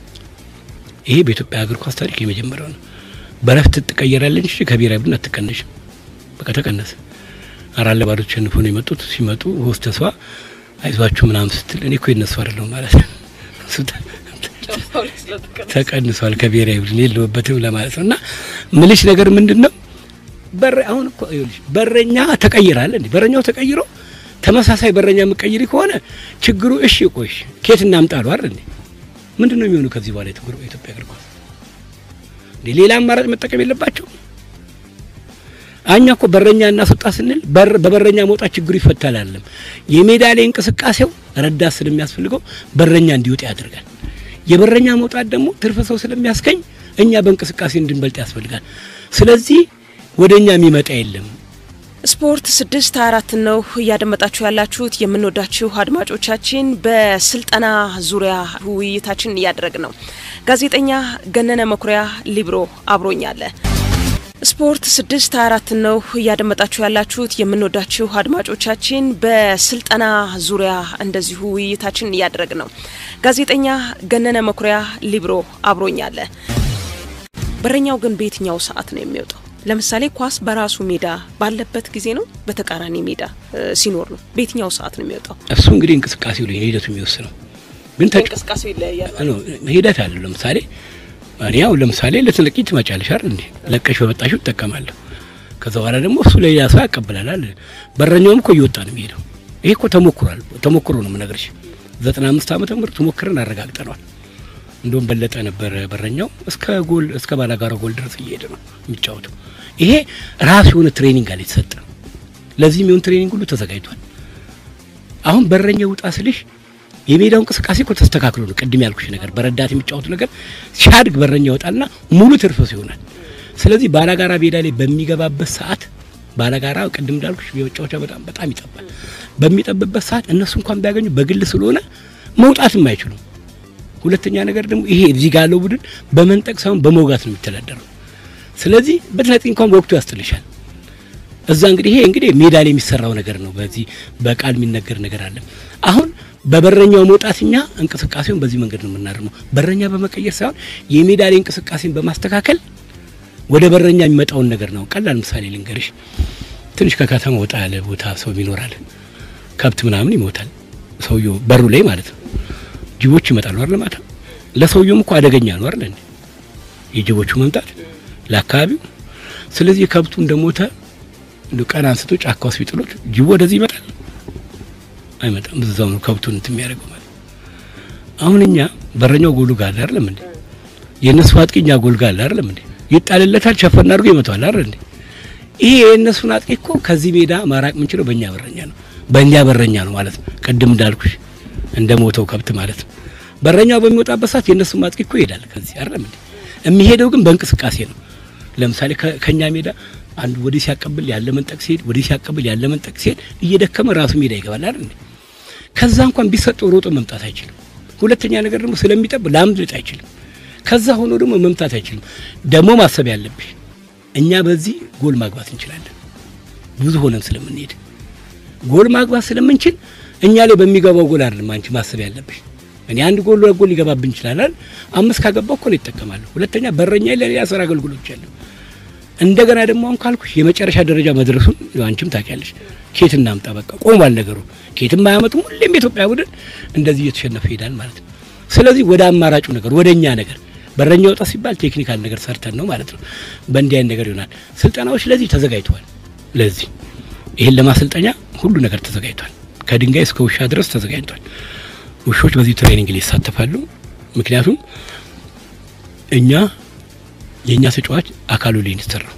ይሄ በኢትዮጵያ እግር ኳስ ታሪክ የመጀመሪያው ነው። በረፍት ትቀየራለች እንጂ ከብሔራዊ ቡድን አትቀነሽም። በቃ ተቀነሰ። አራት ለባዶ ተሸንፈው ነው የመጡት። ሲመጡ ሆስተሷ አይዟችሁ ምናምን ስትል እኔ እኮ የነሱ አይደለሁም ማለት ነው ተቀንሷል ከብሔራዊ ቡድን የለውበትም ለማለት ነው። እና ምልሽ ነገር ምንድን ነው በር አሁን እኮ ይኸውልሽ በረኛ ተቀይራል እንዴ? በረኛው ተቀይሮ ተመሳሳይ በረኛ የምቀይሪ ከሆነ ችግሩ እሺ ቆይሽ ኬት እናምጣሉ አይደል እንዴ? ምንድን ነው የሚሆነው ከዚህ በኋላ የትግሩ ኢትዮጵያ እግር ኳስ እንዴ? ሌላ አማራጭ መጠቀም የለባቸው አኛ እኮ በረኛ እናስወጣ ስንል በበረኛ መውጣት ችግሩ ይፈታል አይደለም። የሜዳ ላይ እንቅስቃሴው ረዳት ስለሚያስፈልገው በረኛ እንዲወጣ ያደርጋል። የበረኛ መውጣት ደግሞ ትርፍ ሰው ስለሚያስገኝ እኛ በእንቅስቃሴ እንድንበልጥ ያስፈልጋል። ስለዚህ ወደ እኛ የሚመጣ የለም። ስፖርት ስድስት አራት ነው እያደመጣችሁ ያላችሁት። የምንወዳችሁ አድማጮቻችን በስልጠና ዙሪያ ውይይታችን እያደረግ ነው። ጋዜጠኛ ገነነ መኩሪያ ሊብሮ አብሮኛለ። ስፖርት ስድስት አራት ነው እያደመጣችሁ ያላችሁት። የምንወዳችሁ አድማጮቻችን በስልጠና ዙሪያ እንደዚሁ ውይይታችን እያደረግ ነው። ጋዜጠኛ ገነነ መኩሪያ ሊብሮ አብሮኛለ። በረኛው ግን በየትኛው ሰዓት ነው የሚወጣው? ለምሳሌ ኳስ በራሱ ሜዳ ባለበት ጊዜ ነው፣ በተቃራኒ ሜዳ ሲኖር ነው። በየትኛው ሰዓት ነው የሚወጣው? እሱ እንግዲህ እንቅስቃሴው ላይ ሂደቱ የሚወስነው ግን እንቅስቃሴው ይለያያል። ሂደት አለው። ለምሳሌ እኔ ያው ለምሳሌ ልትለቂ ትመጫለሽ አይደል እንዴ? ለቀሽ በመጣሽው እጠቀማለሁ። ከዛ በኋላ ደግሞ እሱ ለሌላ ሰው ያቀብላል። በረኛውም እኮ እየወጣ ነው የሚሄደው። ይሄ እኮ ተሞክሯል። ተሞክሮ ነው የምነግርሽ። ዘጠና አምስት ዓመተ ምህረት ሞክረን አረጋግጠነዋል። እንደውም በለጠ ነበረ በረኛው እስከ ጎል እስከ ባላጋራ ጎል ድረስ እየሄደ ነው የሚጫወተው። ይሄ ራሱ የሆነ ትሬኒንግ አለ የተሰጠ። ለዚህ የሚሆን ትሬኒንግ ሁሉ ተዘጋጅቷል። አሁን በረኛው ውጣ ስልሽ የሜዳው እንቅስቃሴ እኮ ተስተካክሎ ነው። ቅድም ያልኩሽ ነገር በረዳት የሚጫወቱ ነገር ሲያድግ በረኛ ይወጣልና ሙሉ ትርፍስ ይሆናል። ስለዚህ ባላጋራ ሜዳ ላይ በሚገባበት ሰዓት ባላጋራ ቅድም እንዳልኩሽ የመጫወቻ በጣም በጣም ይጠባል። በሚጠብበት ሰዓት እነሱ እንኳን ቢያገኙ በግል ስለሆነ መውጣትም አይችሉም። ሁለተኛ ነገር ደግሞ ይሄ እዚህ ጋር ያለው ቡድን በመንጠቅ ሳይሆን በመውጋት ነው የሚተዳደረው። ስለዚህ በትነጥቅ እንኳን በወቅቱ ያስጥልሻል። እዛ እንግዲህ ይሄ እንግዲህ ሜዳ ላይ የሚሰራው ነገር ነው። በዚህ በቃል የሚነገር ነገር አለ። አሁን በበረኛው መውጣትኛ እንቅስቃሴውን በዚህ መንገድ ነው የምናደርገው። በረኛ በመቀየር ሳይሆን የሜዳ ላይ እንቅስቃሴን በማስተካከል ወደ በረኛ የሚመጣውን ነገር ነው። ቀላል ምሳሌ ልንገርሽ። ትንሽ ከከተማ ወጣ ያለ ቦታ ሰው ይኖራል። ከብት ምናምን ይሞታል። ሰውየው በሩ ላይ ማለት ነው። ጅቦች ይመጣሉ አይደል? ማታ ለሰውየውም እኮ አደገኛ ነው አይደል? የጅቦቹ መምጣት ለአካባቢው። ስለዚህ ከብቱ እንደሞተ ቀን አንስቶ ጫካ ውስጥ ቢጥሉት ጅቡ ወደዚህ ይመጣል አይመጣም። እዛው ነው ከብቱን እንትን የሚያደርገው ማለት። አሁን እኛ በረኛው ጎሉ ጋር አለ አይደለም እንዴ? የእነሱ አጥቂ እኛ ጎል ጋር አለ አይደለም እንዴ? ይጣልለታል፣ ሸፈን አድርጎ ይመታዋል አይደል እንዴ? ይሄ የእነሱን አጥቂ እኮ ከዚህ ሜዳ ማራቅ የምንችለው በእኛ በረኛ ነው፣ በእኛ በረኛ ነው ማለት ነው። ቅድም እንዳልኩሽ እንደ ሞተው ከብት ማለት ነው። በረኛው በሚወጣበት ሰዓት የእነሱም አጥቂ እኮ ይሄዳል ከዚህ አይደለም እንዴ? የሚሄደው ግን በእንቅስቃሴ ነው። ለምሳሌ ከኛ ሜዳ አንዱ ወዲህ ሲያቀብል ያለ መንጠቅ ሲሄድ ወዲህ ሲያቀብል ያለ መንጠቅ ሲሄድ እየደከመ ራሱ ሜዳ ይገባል አይደል እንዴ? ከዛ እንኳን ቢሰጠው ሮጦ መምጣት አይችልም። ሁለተኛ ነገር ደግሞ ስለሚጠብ ላምልጥ አይችልም። ከዛ ሆኖ ደግሞ መምታት አይችልም። ደግሞ ማሰብ ያለብሽ እኛ በዚህ ጎል ማግባት እንችላለን፣ ብዙ ሆነን ስለምንሄድ ጎል ማግባት ስለምንችል እኛ ላይ በሚገባው ጎል አይደለም አንቺ ማሰብ ያለብሽ። እኔ አንድ ጎል ጎል ሊገባብን ይችላል። አምስት ካገባው እኮ ነው ይጠቀማለሁ። ሁለተኛ በረኛ ለሌላ ስራ አገልግሎች አለ። እንደገና ደግሞ አሁን ካልኩሽ የመጨረሻ ደረጃ መድረሱን አንቺም ታውቂያለሽ። ኬት እናምጣ በቃ ቆሟል ነገሩ። ኬትም አያመጡም። ሁሌም የኢትዮጵያ ቡድን እንደዚህ እየተሸነፈ ይሄዳል ማለት ነው። ስለዚህ ወደ አማራጩ ነገር ወደ እኛ ነገር በረኛ ወጣ ሲባል ቴክኒካል ነገር ሰርተን ነው ማለት ነው። በእንዲህ አይነት ነገር ይሆናል። ስልጠናዎች ለዚህ ተዘጋጅተዋል። ለዚህ ይህን ለማሰልጠኛ ሁሉ ነገር ተዘጋጅቷል። ከድንጋይ እስከ ውሻ ድረስ ተዘጋጅቷል። ውሾች በዚህ ትሬኒንግ ላይ ይሳተፋሉ። ምክንያቱም እኛ የእኛ ተጫዋች አካሉ ላይ ነው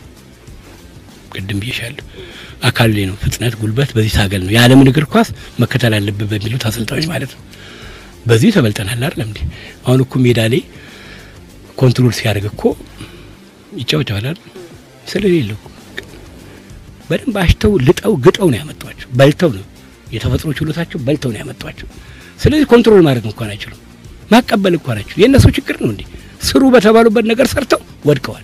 ቅድም ብዬሻለሁ። አካሉ ላይ ነው ፍጥነት፣ ጉልበት በዚህ ታገል ነው የዓለምን እግር ኳስ መከተል አለብን በሚሉት አሰልጣኞች ማለት ነው። በዚህ ተበልጠናል አይደለም እንዴ? አሁን እኮ ሜዳ ላይ ኮንትሮል ሲያደርግ እኮ ይጫወታል አይደል? ስለሌለው በደንብ አሽተው ልጠው ግጠው ነው ያመጧቸው። በልተው ነው የተፈጥሮ ችሎታቸው በልተው ነው ያመጧቸው። ስለዚህ ኮንትሮል ማድረግ እንኳን አይችሉም። ማቀበል እንኳን አይችሉም። የእነሱ ችግር ነው እንዴ? ስሩ በተባሉበት ነገር ሰርተው ወድቀዋል።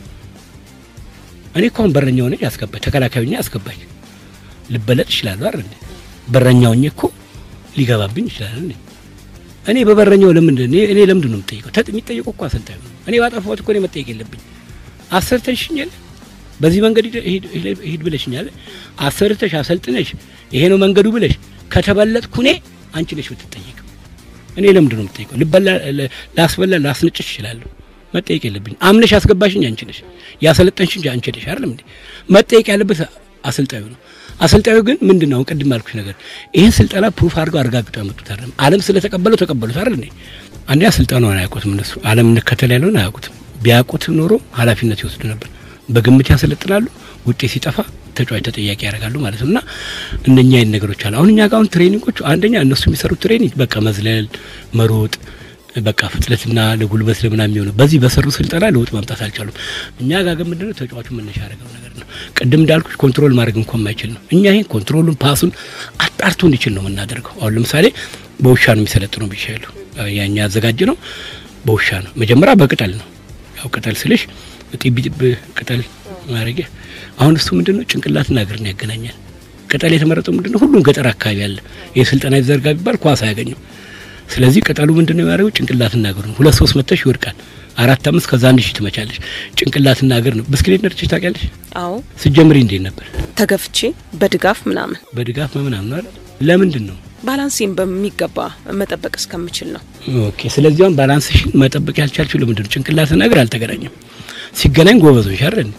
እኔ እኮ አሁን በረኛው ነኝ ያስገባች ተከላካዩኛ ያስገባች ልበለጥ ይችላሉ አይደል እንዴ? በረኛውኝ እኮ ሊገባብኝ ይችላል እንዴ? እኔ በበረኛው ለምንድን እኔ እኔ ለምንድን ነው የምጠይቀው? ተጥ የሚጠይቀው እኮ አሰልጣኙ ነው። እኔ ባጠፋሁት እኮ እኔ መጠየቅ የለብኝ። አሰርተሽኛል፣ በዚህ መንገድ ሂድ ብለሽኛል። አሰርተሽ አሰልጥነሽ ይሄ ነው መንገዱ ብለሽ ከተበለጥኩ እኔ አንቺ ነሽ የምትጠይቀው። እኔ ለምንድን ነው የምጠይቀው? ልበላ ላስበላ ላስነጭሽ እችላለሁ። መጠየቅ የለብኝ። አምነሽ አስገባሽኝ አንቺ ነሽ፣ ያሰለጠንሽኝ አንቺ ነሽ። አይደለም እንዴ? መጠየቅ ያለበት አሰልጣኙ ነው። አሰልጣኙ ግን ምንድን ነው ቅድም አልኩሽ ነገር ይህን ስልጠና ፕሩፍ አድርገው አረጋግጠው ያመጡት አይደለም። ዓለም ስለተቀበለው ተቀበሉት አይደል እንዴ? አንዲያ ስልጠናውን አያውቁትም እነሱ ዓለም እንከተል ያለውን አያውቁትም። ቢያውቁት ኖሮ ኃላፊነት ይወስዱ ነበር። በግምት ያሰለጥናሉ። ውጤት ሲጠፋ ተጫዋች ተጠያቂ ያደርጋሉ ማለት ነው። እና እነኛ አይነት ነገሮች አሉ። አሁን እኛ ጋር አሁን ትሬኒንጎቹ አንደኛ እነሱ የሚሰሩት ትሬኒንግ በቃ መዝለል፣ መሮጥ በቃ ፍጥነትና ለጉልበት ለምናምን የሚሆነው በዚህ በሰሩ ስልጠና ለውጥ ማምጣት አልቻሉም። እኛ ጋር ግን ምንድነው ተጫዋቹ መነሻ ያደረገው ነገር ነው። ቅድም እንዳልኩሽ ኮንትሮል ማድረግ እንኳን ማይችል ነው። እኛ ይሄን ኮንትሮሉን ፓሱን አጣርቶ እንዲችል ነው የምናደርገው። አሁን ለምሳሌ በውሻ ነው የሚሰለጥነው ብያለሁ። ያኛ ያዘጋጀ ነው በውሻ ነው። መጀመሪያ በቅጠል ነው። ያው ቅጠል ስልሽ ጢቢ ጢብ ቅጠል ማድረጊያ አሁን እሱ ምንድነው ጭንቅላትና እግርን ያገናኛል። ቅጠል የተመረጠው ምንድነው ሁሉም ገጠር አካባቢ ያለ የስልጠና ይዘርጋ ቢባል ኳስ አያገኘው ስለዚህ ቅጠሉ ምንድነው የሚያደርገው? ጭንቅላትና እግር ነው። ሁለት ሶስት መተሽ ይወድቃል። አራት አምስት ከዛ አንድ ሺህ ትመቻለሽ። ጭንቅላትና እግር ነው። ብስክሌት ነድተሽ ታውቂያለሽ? አዎ ስትጀምሪ እንዴት ነበር? ተገፍቼ በድጋፍ ምናምን በድጋፍ ምናምን አይደል? ለምንድን ነው ባላንሴን በሚገባ መጠበቅ እስከምችል ነው። ኦኬ። ስለዚህ አሁን ባላንስሽን መጠበቅ ያልቻልሽው ለምንድን ነው? ጭንቅላትና እግር አልተገናኘም። ሲገናኝ ጎበዞች አይደል?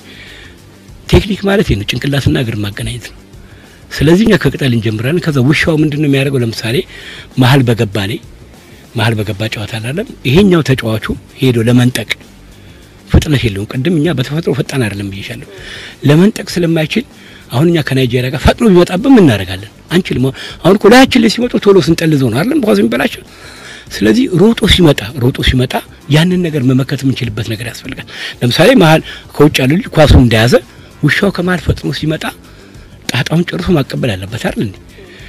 ቴክኒክ ማለት ነው ጭንቅላትና እግር ማገናኘት ነው። ስለዚህ እኛ ከቅጠል እንጀምራለን። ከዛ ውሻው ምንድን ነው የሚያደርገው? ለምሳሌ መሀል በገባ ላይ መሀል በገባ ጨዋታ አላለም። ይሄኛው ተጫዋቹ ሄዶ ለመንጠቅ ፍጥነት የለውም። ቅድም እኛ በተፈጥሮ ፈጣን አይደለም ብዬሻለሁ። ለመንጠቅ ስለማይችል አሁን እኛ ከናይጄሪያ ጋር ፈጥኖ ቢመጣብን ምን እናደርጋለን? አንችልም። አሁን እኮ ላያችን ላይ ሲመጡ ቶሎ ስንጠልዘው ነው አይደለም ኳስ የሚበላቸው። ስለዚህ ሮጦ ሲመጣ ሮጦ ሲመጣ ያንን ነገር መመከት የምንችልበት ነገር ያስፈልጋል። ለምሳሌ መሀል ከውጭ ያለ ልጅ ኳሱን እንደያዘ ውሻው ከመሀል ፈጥኖ ሲመጣ ጣጣውን ጨርሶ ማቀበል አለበት አይደል እንዴ?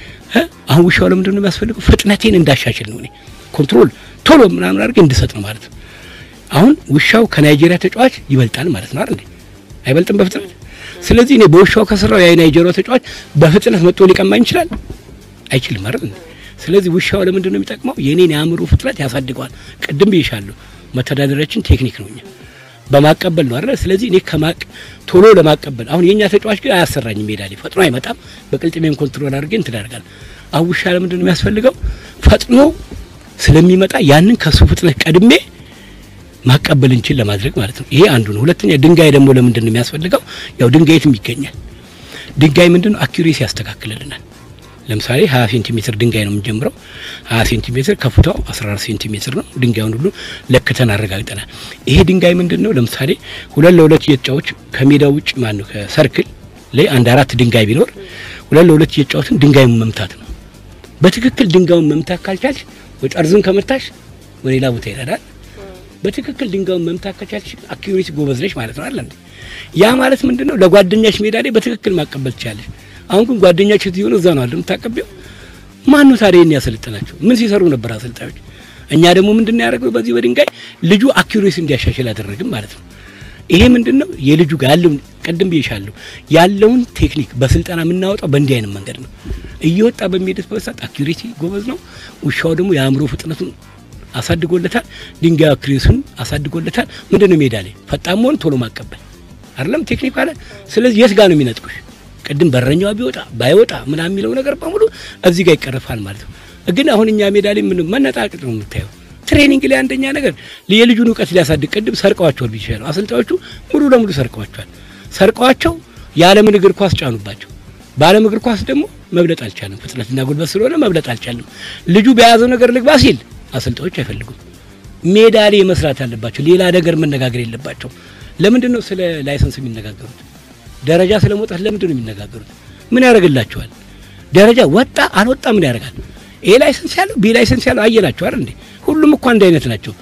አሁን ውሻው ለምንድን ነው የሚያስፈልገው? ፍጥነቴን እንዳሻሽል ነው እኔ ኮንትሮል ቶሎ ምናምን አድርጌ እንድሰጥ ነው ማለት ነው። አሁን ውሻው ከናይጄሪያ ተጫዋች ይበልጣል ማለት ነው አይደል እንዴ? አይበልጥም በፍጥነት ስለዚህ እኔ በውሻው ከሰራው የናይጄሪያ ተጫዋች በፍጥነት መጥቶ ሊቀማኝ ይችላል? አይችልም አይደል እንዴ? ስለዚህ ውሻው ለምንድን ነው የሚጠቅመው? የኔን የአእምሮ ፍጥነት ያሳድገዋል። ቅድም ብዬሻለሁ፣ መተዳደሪያችን ቴክኒክ ነው፣ እኛ በማቀበል ነው አይደል? ስለዚህ እኔ ከማቅ ቶሎ ለማቀበል አሁን የኛ ተጫዋች ግን አያሰራኝም፣ ሜዳ ላይ ፈጥኖ አይመጣም። በቅልጥሜን ኮንትሮል አድርጌ እንትን አደርጋለሁ። አሁን ውሻ ለምንድን ነው የሚያስፈልገው? ፈጥኖ ስለሚመጣ ያንን ከሱ ፍጥነት ቀድሜ ማቀበል እንችል ለማድረግ ማለት ነው። ይሄ አንዱ ነው። ሁለተኛ ድንጋይ ደግሞ ለምንድን ነው የሚያስፈልገው? ያው ድንጋይ የትም ይገኛል። ድንጋይ ምንድን ነው አኪሬሲ ያስተካክልልናል። ለምሳሌ 20 ሴንቲሜትር ድንጋይ ነው የምንጀምረው። 20 ሴንቲሜትር ከፍታው 14 ሴንቲሜትር ነው። ድንጋዩን ሁሉ ለክተን አረጋግጠናል። ይሄ ድንጋይ ምንድን ነው? ለምሳሌ ሁለት ለሁለት እየተጫወች ከሜዳ ውጭ ማን ነው ከሰርክል ላይ አንድ አራት ድንጋይ ቢኖር ሁለት ለሁለት እየተጫወትን ድንጋዩን መምታት ነው። በትክክል ድንጋዩን መምታት ካልቻልሽ ወይ ጠርዝን ከመታሽ ወደ ሌላ ቦታ ይሄዳል። በትክክል ድንጋዩን መምታት ከቻልሽ አኪዩሬሲ ጎበዝ ነሽ ማለት ነው አይደል? ያ ማለት ምንድነው? ለጓደኛሽ ሜዳ ላይ በትክክል ማቀበል ትችላለሽ። አሁን ግን ጓደኛሽ ትሆነ እዛ ነው አይደል የምታቀበው? ማን ነው ታዲያ ይሄን ያሰልጥናቸው? ምን ሲሰሩ ነበር አሰልጣኞች? እኛ ደግሞ ምንድነው ያደረገው? በዚህ በድንጋይ ልጁ አኪዩሬሲ እንዲያሻሽል አደረግም ማለት ነው። ይሄ ምንድነው የልጁ ጋር ያለውን ቅድም ብዬሻለሁ ያለውን ቴክኒክ በስልጠና የምናወጣው በእንዲህ አይነት መንገድ ነው። እየወጣ በሚሄድበት ሰዓት አኪዩሬሲ ጎበዝ ነው። ውሻው ደግሞ የአእምሮ ፍጥነቱን አሳድጎለታል። ድንጋይ አክሬሱን አሳድጎለታል። ምንድነው ሜዳ ላይ ፈጣን መሆን፣ ቶሎ ማቀበል አይደለም ቴክኒክ አለ። ስለዚህ የት ጋር ነው የሚነጥቁሽ? ቅድም በረኛዋ ቢወጣ ባይወጣ ምናምን የሚለው ነገር በሙሉ እዚህ ጋር ይቀርፋል ማለት ነው። ግን አሁን እኛ ሜዳ ላይ ምን መነጣቅጥ ነው የምታየው። ትሬኒንግ ላይ አንደኛ ነገር የልጁን እውቀት ሊያሳድግ ቅድም ሰርቀዋቸዋል ቢሻለው አሰልጣኞቹ ሙሉ ለሙሉ ሰርቀዋቸዋል። ሰርቀዋቸው የዓለምን እግር ኳስ ጫኑባቸው። በዓለም እግር ኳስ ደግሞ መብለጥ አልቻለም። ፍጥነትና ጉልበት ስለሆነ መብለጥ አልቻለም። ልጁ በያዘው ነገር ልግባ ሲል አሰልጣኞች አይፈልጉም። ሜዳ ላይ መስራት አለባቸው። ሌላ ነገር መነጋገር የለባቸው። ለምንድን ነው ስለ ላይሰንስ የሚነጋገሩት? ደረጃ ስለ መውጣት ለምንድን ነው የሚነጋገሩት? ምን ያደርግላቸዋል? ደረጃ ወጣ አልወጣ ምን ያደርጋል? ኤ ላይሰንስ ያለው ቢ ላይሰንስ ያለው አየናቸው አይደል እንዴ? ሁሉም እኮ አንድ አይነት ናቸው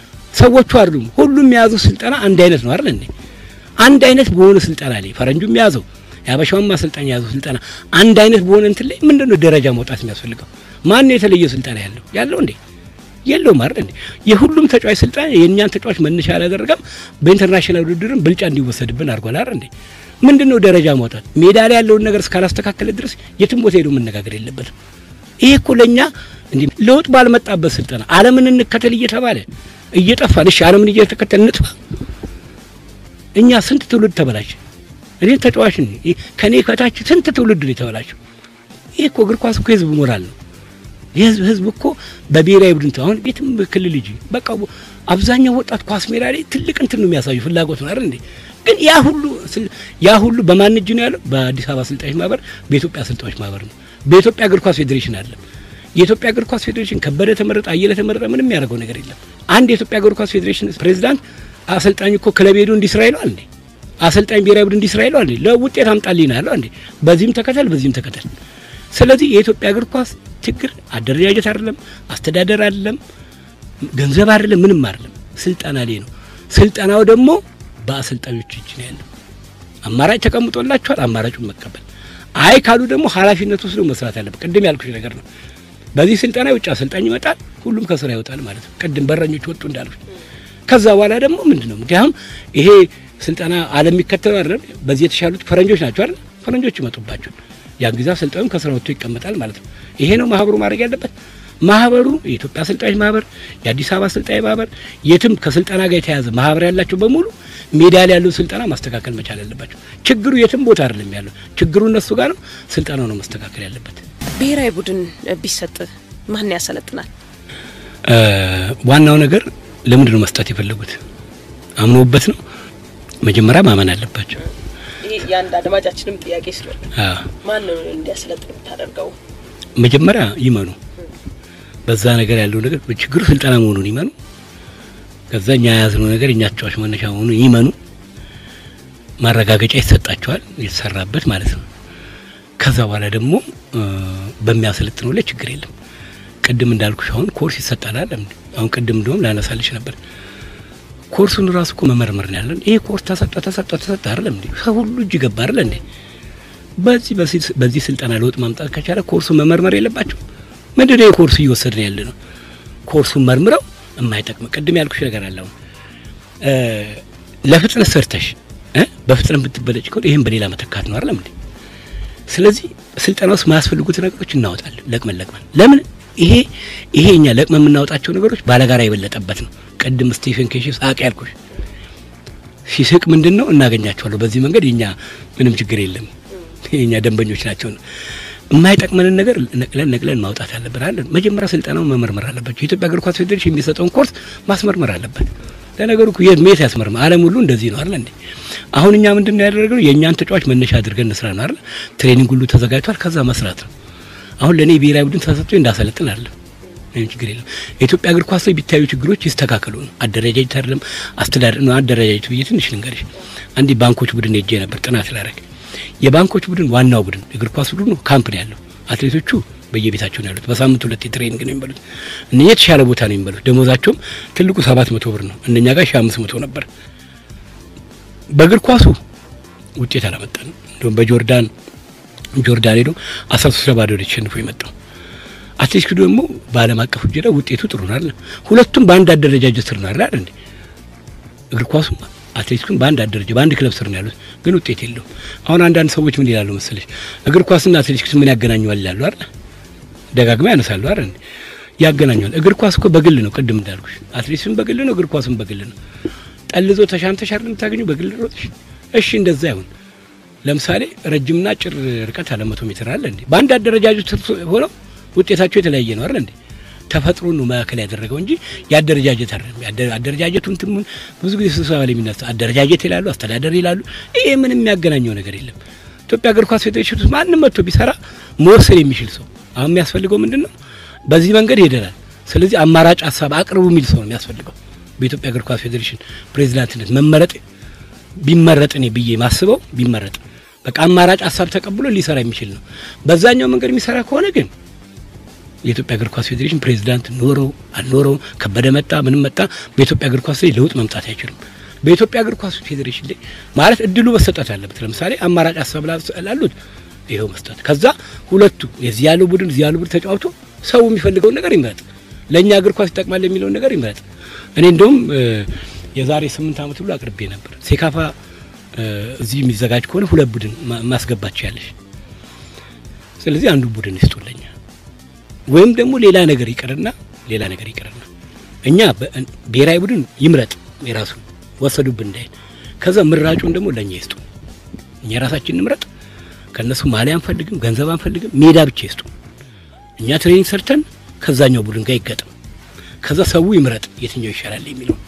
ሰዎቹ አይደሉም። ሁሉም የያዙ ስልጠና አንድ አይነት ነው አይደል እንዴ? አንድ አይነት በሆነ ስልጠና ላይ ፈረንጁም የያዘው የአበሻውም አሰልጣኝ የያዘው ስልጠና አንድ አይነት በሆነ እንትን ላይ ምንድን ነው ደረጃ መውጣት የሚያስፈልገው? ማን ነው የተለየ ስልጠና ያለው ያለው እንዴ? የለውም አይደል እንዴ? የሁሉም ተጫዋች ስልጣን የእኛን ተጫዋች መነሻ አላደረገም። በኢንተርናሽናል ውድድርም ብልጫ እንዲወሰድብን አድርጓል አይደል እንዴ? ምንድነው ደረጃ ማውጣት? ሜዳ ላይ ያለውን ነገር እስካላስተካከለ ድረስ የትም ቦታ ሄዶ መነጋገር የለበትም። ይሄ እኮ ለኛ እንዴ ለውጥ ባልመጣበት ስልጠና ዓለምን እንከተል እየተባለ እየጠፋን፣ እሺ ዓለምን እየተከተል እንጥፋ። እኛ ስንት ትውልድ ተበላሽ። እኔ ተጫዋች ነኝ፣ ከኔ ከታች ስንት ትውልድ ነው የተበላሸው። ይሄ እኮ እግር ኳስ እኮ የህዝብ ሞራል ነው። የህዝብ ህዝብ እኮ በብሔራዊ ቡድን አሁን ቤትም ክልል ልጅ በቃ አብዛኛው ወጣት ኳስ ሜዳ ላይ ትልቅ እንትን ነው የሚያሳዩ ፍላጎት ነው አይደል እንዴ? ግን ያ ሁሉ ያ ሁሉ በማን እጅ ነው ያለው? በአዲስ አበባ አሰልጣኞች ማህበር፣ በኢትዮጵያ አሰልጣኞች ማህበር ነው። በኢትዮጵያ እግር ኳስ ፌዴሬሽን አለ። የኢትዮጵያ እግር ኳስ ፌዴሬሽን ከበደ ተመረጠ፣ አየለ ተመረጠ፣ ምንም ያደርገው ነገር የለም። አንድ የኢትዮጵያ እግር ኳስ ፌዴሬሽን ፕሬዚዳንት አሰልጣኝ እኮ ክለብ ሄዶ እንዲስራ ይለዋል እንዴ? አሰልጣኝ ብሔራዊ ቡድን እንዲስራ ይለዋል እንዴ? ለውጤት አምጣልኝ ነው ያለው እንዴ? በዚህም ተከተል፣ በዚህም ተከተል። ስለዚህ የኢትዮጵያ እግር ኳስ ችግር አደረጃጀት አይደለም፣ አስተዳደር አይደለም፣ ገንዘብ አይደለም፣ ምንም አይደለም፣ ስልጠና ላይ ነው። ስልጠናው ደግሞ በአሰልጣኞች እጅ ነው ያለው። አማራጭ ተቀምጦላቸዋል፣ አማራጩን መቀበል። አይ ካሉ ደግሞ ኃላፊነት ወስዶ መስራት ያለበት ቅድም ያልኩሽ ነገር ነው። በዚህ ስልጠና የውጭ አሰልጣኝ ይመጣል፣ ሁሉም ከስራ ይወጣል ማለት ነው። ቅድም በረኞች ወጡ እንዳልኩሽ። ከዛ በኋላ ደግሞ ምንድን ነው ምክንያቱም ይሄ ስልጠና ዓለም የሚከተሉ አይደለም። በዚህ የተሻሉት ፈረንጆች ናቸው አይደል? ፈረንጆች ይመጡባቸው ያን ጊዜ አሰልጣኙ ከስራ ወጥቶ ይቀመጣል ማለት ነው። ይሄ ነው ማህበሩ ማድረግ ያለበት። ማህበሩ የኢትዮጵያ አሰልጣኞች ማህበር፣ የአዲስ አበባ አሰልጣኝ ማህበር፣ የትም ከስልጠና ጋር የተያያዘ ማህበር ያላቸው በሙሉ ሜዳ ላይ ያለው ስልጠና ማስተካከል መቻል ያለባቸው። ችግሩ የትም ቦታ አይደለም ያለው፣ ችግሩ እነሱ ጋር ነው። ስልጠናው ነው ማስተካከል ያለበት። ብሔራዊ ቡድን ቢሰጥ ማን ያሰለጥናል? ዋናው ነገር ለምንድን ነው መስጠት የፈለጉት? አምኖበት ነው። መጀመሪያ ማመን አለባቸው። ይሄ የአንድ አድማጫችንም ጥያቄ ስለሆነ አዎ ማን ነው እንዲያሰለጥን የምታደርገው? መጀመሪያ ይመኑ። በዛ ነገር ያለው ነገር ችግሩ ስልጠና መሆኑን ይመኑ። ከዛ እኛ የያዝነው ነገር እኛ ተጫዋች መነሻ መሆኑን ይመኑ። ማረጋገጫ ይሰጣቸዋል፣ የተሰራበት ማለት ነው። ከዛ በኋላ ደግሞ በሚያሰለጥነው ላይ ችግር የለም። ቅድም እንዳልኩሽ አሁን ኮርስ ይሰጣል አለ እንዴ? አሁን ቅድም እንደውም ላነሳልሽ ነበር። ኮርሱን ራሱ እኮ መመርመር ነው ያለን። ይሄ ኮርስ ተሰጠ ተሰጠ ተሰጠ አይደለም እንዴ? ሰው ሁሉ እጅ ገባ አይደል እንዴ? በዚህ በዚህ ስልጠና ለውጥ ማምጣት ከቻለ ኮርሱን መመርመር የለባቸው? ምንድን ነው ኮርሱ እየወሰድን ያለ ነው? ኮርሱን መርምረው የማይጠቅም ቅድም ያልኩሽ ነገር አለ። አሁን ለፍጥነት ሰርተሽ በፍጥነት ብትበለጭ ከሆነ ይህን በሌላ መተካት ነው አይደለም እንዴ? ስለዚህ ስልጠና ውስጥ ማያስፈልጉት ነገሮች እናወጣለን። ለቅመን ለቅመን ለምን ይሄ ይሄ እኛ ለቅመን የምናወጣቸው ነገሮች ባለጋራ የበለጠበት ነው። ቅድም ስቴፈን ኬሽ ሳቅ ያልኩሽ ሲስቅ ምንድን ነው እናገኛቸዋለሁ። በዚህ መንገድ የኛ ምንም ችግር የለም የኛ ደንበኞች ናቸው። የማይጠቅመንን ነገር ነቅለን ነቅለን ማውጣት አለብን አለ። መጀመሪያ ስልጠናውን መመርመር አለባቸው። የኢትዮጵያ እግር ኳስ ፌዴሬሽን የሚሰጠውን ኮርስ ማስመርመር አለበት። ለነገሩ እኮ የት ሜት ያስመርመር ዓለም ሁሉ እንደዚህ ነው አይደል እንዴ? አሁን እኛ ምንድን ነው ያደረግነው? የእኛን ተጫዋች መነሻ አድርገን እንስራ ነው አይደል? ትሬኒንግ ሁሉ ተዘጋጅቷል። ከዛ መስራት ነው። አሁን ለእኔ ብሔራዊ ቡድን ተሰጥቶ እንዳሰለጥን አለ ምንም ችግር የለም። የኢትዮጵያ እግር ኳስ ላይ ቢታዩ ችግሮች ይስተካከሉ ነው። አደረጃጀት አይደለም አስተዳደር ነው። አደረጃጀቱ ብዬ ትንሽ ልንገርሽ። አንድ ባንኮች ቡድን ሄጄ ነበር ጥናት ላደርግ። የባንኮች ቡድን ዋናው ቡድን እግር ኳስ ቡድኑ ካምፕ ነው ያለው። አትሌቶቹ በየቤታቸው ነው ያሉት። በሳምንት ሁለት የትሬኒንግ ነው የሚበሉት። እነኛ የተሻለ ቦታ ነው የሚበሉት። ደሞዛቸውም ትልቁ ሰባት መቶ ብር ነው። እነኛ ጋር ሺ አምስት መቶ ነበር። በእግር ኳሱ ውጤት አላመጣንም። እንዲሁም በጆርዳን ጆርዳን ሄዶ አስራ ሶስት ለባዶ ነው ተሸንፎ የመጣው። አትሌቲክሱ ደግሞ በዓለም አቀፍ ውጀዳ ውጤቱ ጥሩ ነው አይደል? ሁለቱም በአንድ አደረጃጀት ስር ነው አይደል እንዴ? እግር ኳሱ አትሌቲክሱም በአንድ አደረጃ በአንድ ክለብ ስር ነው ያሉት፣ ግን ውጤት የለውም። አሁን አንዳንድ ሰዎች ምን ይላሉ መሰለሽ፣ እግር ኳስና አትሌቲክስ ምን ያገናኘዋል ይላሉ አይደል? ደጋግማ ያነሳሉ አይደል? ያገናኘዋል። እግር ኳስ እኮ በግል ነው፣ ቅድም እንዳልኩሽ አትሌቲክስም በግል ነው፣ እግር ኳስም በግል ነው። ጠልዞ ተሻንተሽ አይደል የምታገኘው በግል ሮጥሽ። እሺ እንደዛ ይሁን። ለምሳሌ ረጅምና አጭር ርቀት አለ መቶ ሜትር አለ እንዴ? በአንድ አደረጃጀት ሆነው ውጤታቸው የተለያየ ነው አይደል እንዴ? ተፈጥሮ ነው ማዕከል ያደረገው እንጂ የአደረጃጀት አይደለም። አደረጃጀቱን ትሙን ብዙ ጊዜ ስብሰባ ላይ የሚነሳ አደረጃጀት ይላሉ፣ አስተዳደር ይላሉ። ይሄ ምንም የሚያገናኘው ነገር የለም። ኢትዮጵያ እግር ኳስ ፌዴሬሽን ውስጥ ማንም መጥቶ ቢሰራ መወሰን የሚችል ሰው አሁን የሚያስፈልገው ምንድን ነው? በዚህ መንገድ ሄደናል። ስለዚህ አማራጭ ሀሳብ አቅርቡ የሚል ሰው ነው የሚያስፈልገው። በኢትዮጵያ እግር ኳስ ፌዴሬሽን ፕሬዚዳንትነት መመረጥ ቢመረጥ እኔ ብዬ ማስበው ቢመረጥ በቃ አማራጭ ሀሳብ ተቀብሎ ሊሰራ የሚችል ነው። በዛኛው መንገድ የሚሰራ ከሆነ ግን የኢትዮጵያ እግር ኳስ ፌዴሬሽን ፕሬዚዳንት ኖረው አልኖረው ከበደ መጣ ምንም መጣ በኢትዮጵያ እግር ኳስ ላይ ለውጥ መምጣት አይችልም። በኢትዮጵያ እግር ኳስ ፌዴሬሽን ላይ ማለት እድሉ መሰጠት አለበት። ለምሳሌ አማራጭ ሀሳብ ላሉት ይኸው መስጠት፣ ከዛ ሁለቱ የዚህ ያለው ቡድን እዚህ ያለው ቡድን ተጫውቶ ሰው የሚፈልገውን ነገር ይምረጥ፣ ለእኛ እግር ኳስ ይጠቅማል የሚለውን ነገር ይምረጥ። እኔ እንደውም የዛሬ ስምንት ዓመት ሁሉ አቅርቤ ነበር ሴካፋ እዚህ የሚዘጋጅ ከሆነ ሁለት ቡድን ማስገባቸው ያለሽ። ስለዚህ አንዱ ቡድን ይስጡልኛ ወይም ደግሞ ሌላ ነገር ይቅርና ሌላ ነገር ይቅርና እኛ ብሔራዊ ቡድን ይምረጥ የራሱ ወሰዱብን እንዳይል፣ ከዛ ምራጩን ደግሞ ለእኛ ይስጡ። እኛ የራሳችን እንምረጥ። ከእነሱ ማሊያ አንፈልግም፣ ገንዘብ አንፈልግም፣ ሜዳ ብቻ ይስጡ። እኛ ትሬኒንግ ሰርተን ከዛኛው ቡድን ጋር ይገጥም፣ ከዛ ሰው ይምረጥ የትኛው ይሻላል የሚለው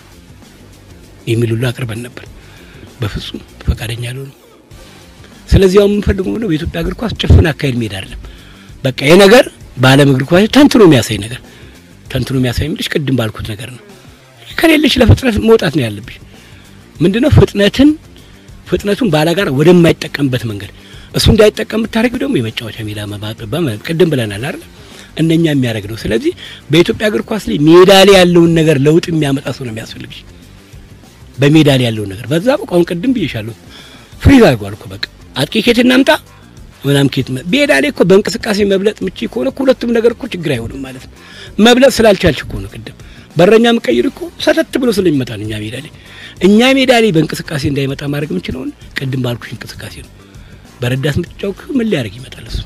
የሚል ሁሉ አቅርበን ነበር። በፍጹም ፈቃደኛ አልሆኑም። ስለዚህ አሁን የምንፈልገው ነው በኢትዮጵያ እግር ኳስ ጭፍን አካሄድ መሄድ አይደለም። በቃ ይሄ ነገር በዓለም እግር ኳስ ተንትኖ የሚያሳይ ነገር ተንትኖ የሚያሳይ ምልሽ ቅድም ባልኩት ነገር ነው። ከሌለሽ ለፍጥነት መውጣት ነው ያለብሽ። ምንድነው ፍጥነትን ፍጥነቱን ባላጋራ ወደማይጠቀምበት መንገድ እሱ እንዳይጠቀም የምታደርጊው ደግሞ የመጫወቻ ሜዳ መባጠባ ቅድም ብለናል አይደል? እነኛ የሚያደርግ ነው። ስለዚህ በኢትዮጵያ እግር ኳስ ላይ ሜዳ ላይ ያለውን ነገር ለውጥ የሚያመጣ ሰው ነው የሚያስፈልግሽ። በሜዳ ላይ ያለውን ነገር በዛ በቃ አሁን ቅድም ብዬሻለሁ። ፍሪዝ አድርጓል እኮ በቃ አጥቂ ኬት እናምጣ ምናምን ኬት ሜዳ ላይ እኮ በእንቅስቃሴ መብለጥ ምቺ ከሆነ እኮ ሁለቱም ነገር እኮ ችግር አይሆንም ማለት ነው። መብለጥ ስላልቻልሽ እኮ ነው። ቅድም በረኛ ምቀይር እኮ ሰተት ብሎ ስለሚመጣ ነው እኛ ሜዳ ላይ እኛ ሜዳ ላይ በእንቅስቃሴ እንዳይመጣ ማድረግ የምንችለውን ቅድም ባልኩሽ እንቅስቃሴ ነው። በረዳት ምትጫው ምን ሊያደርግ ይመጣል? እሱ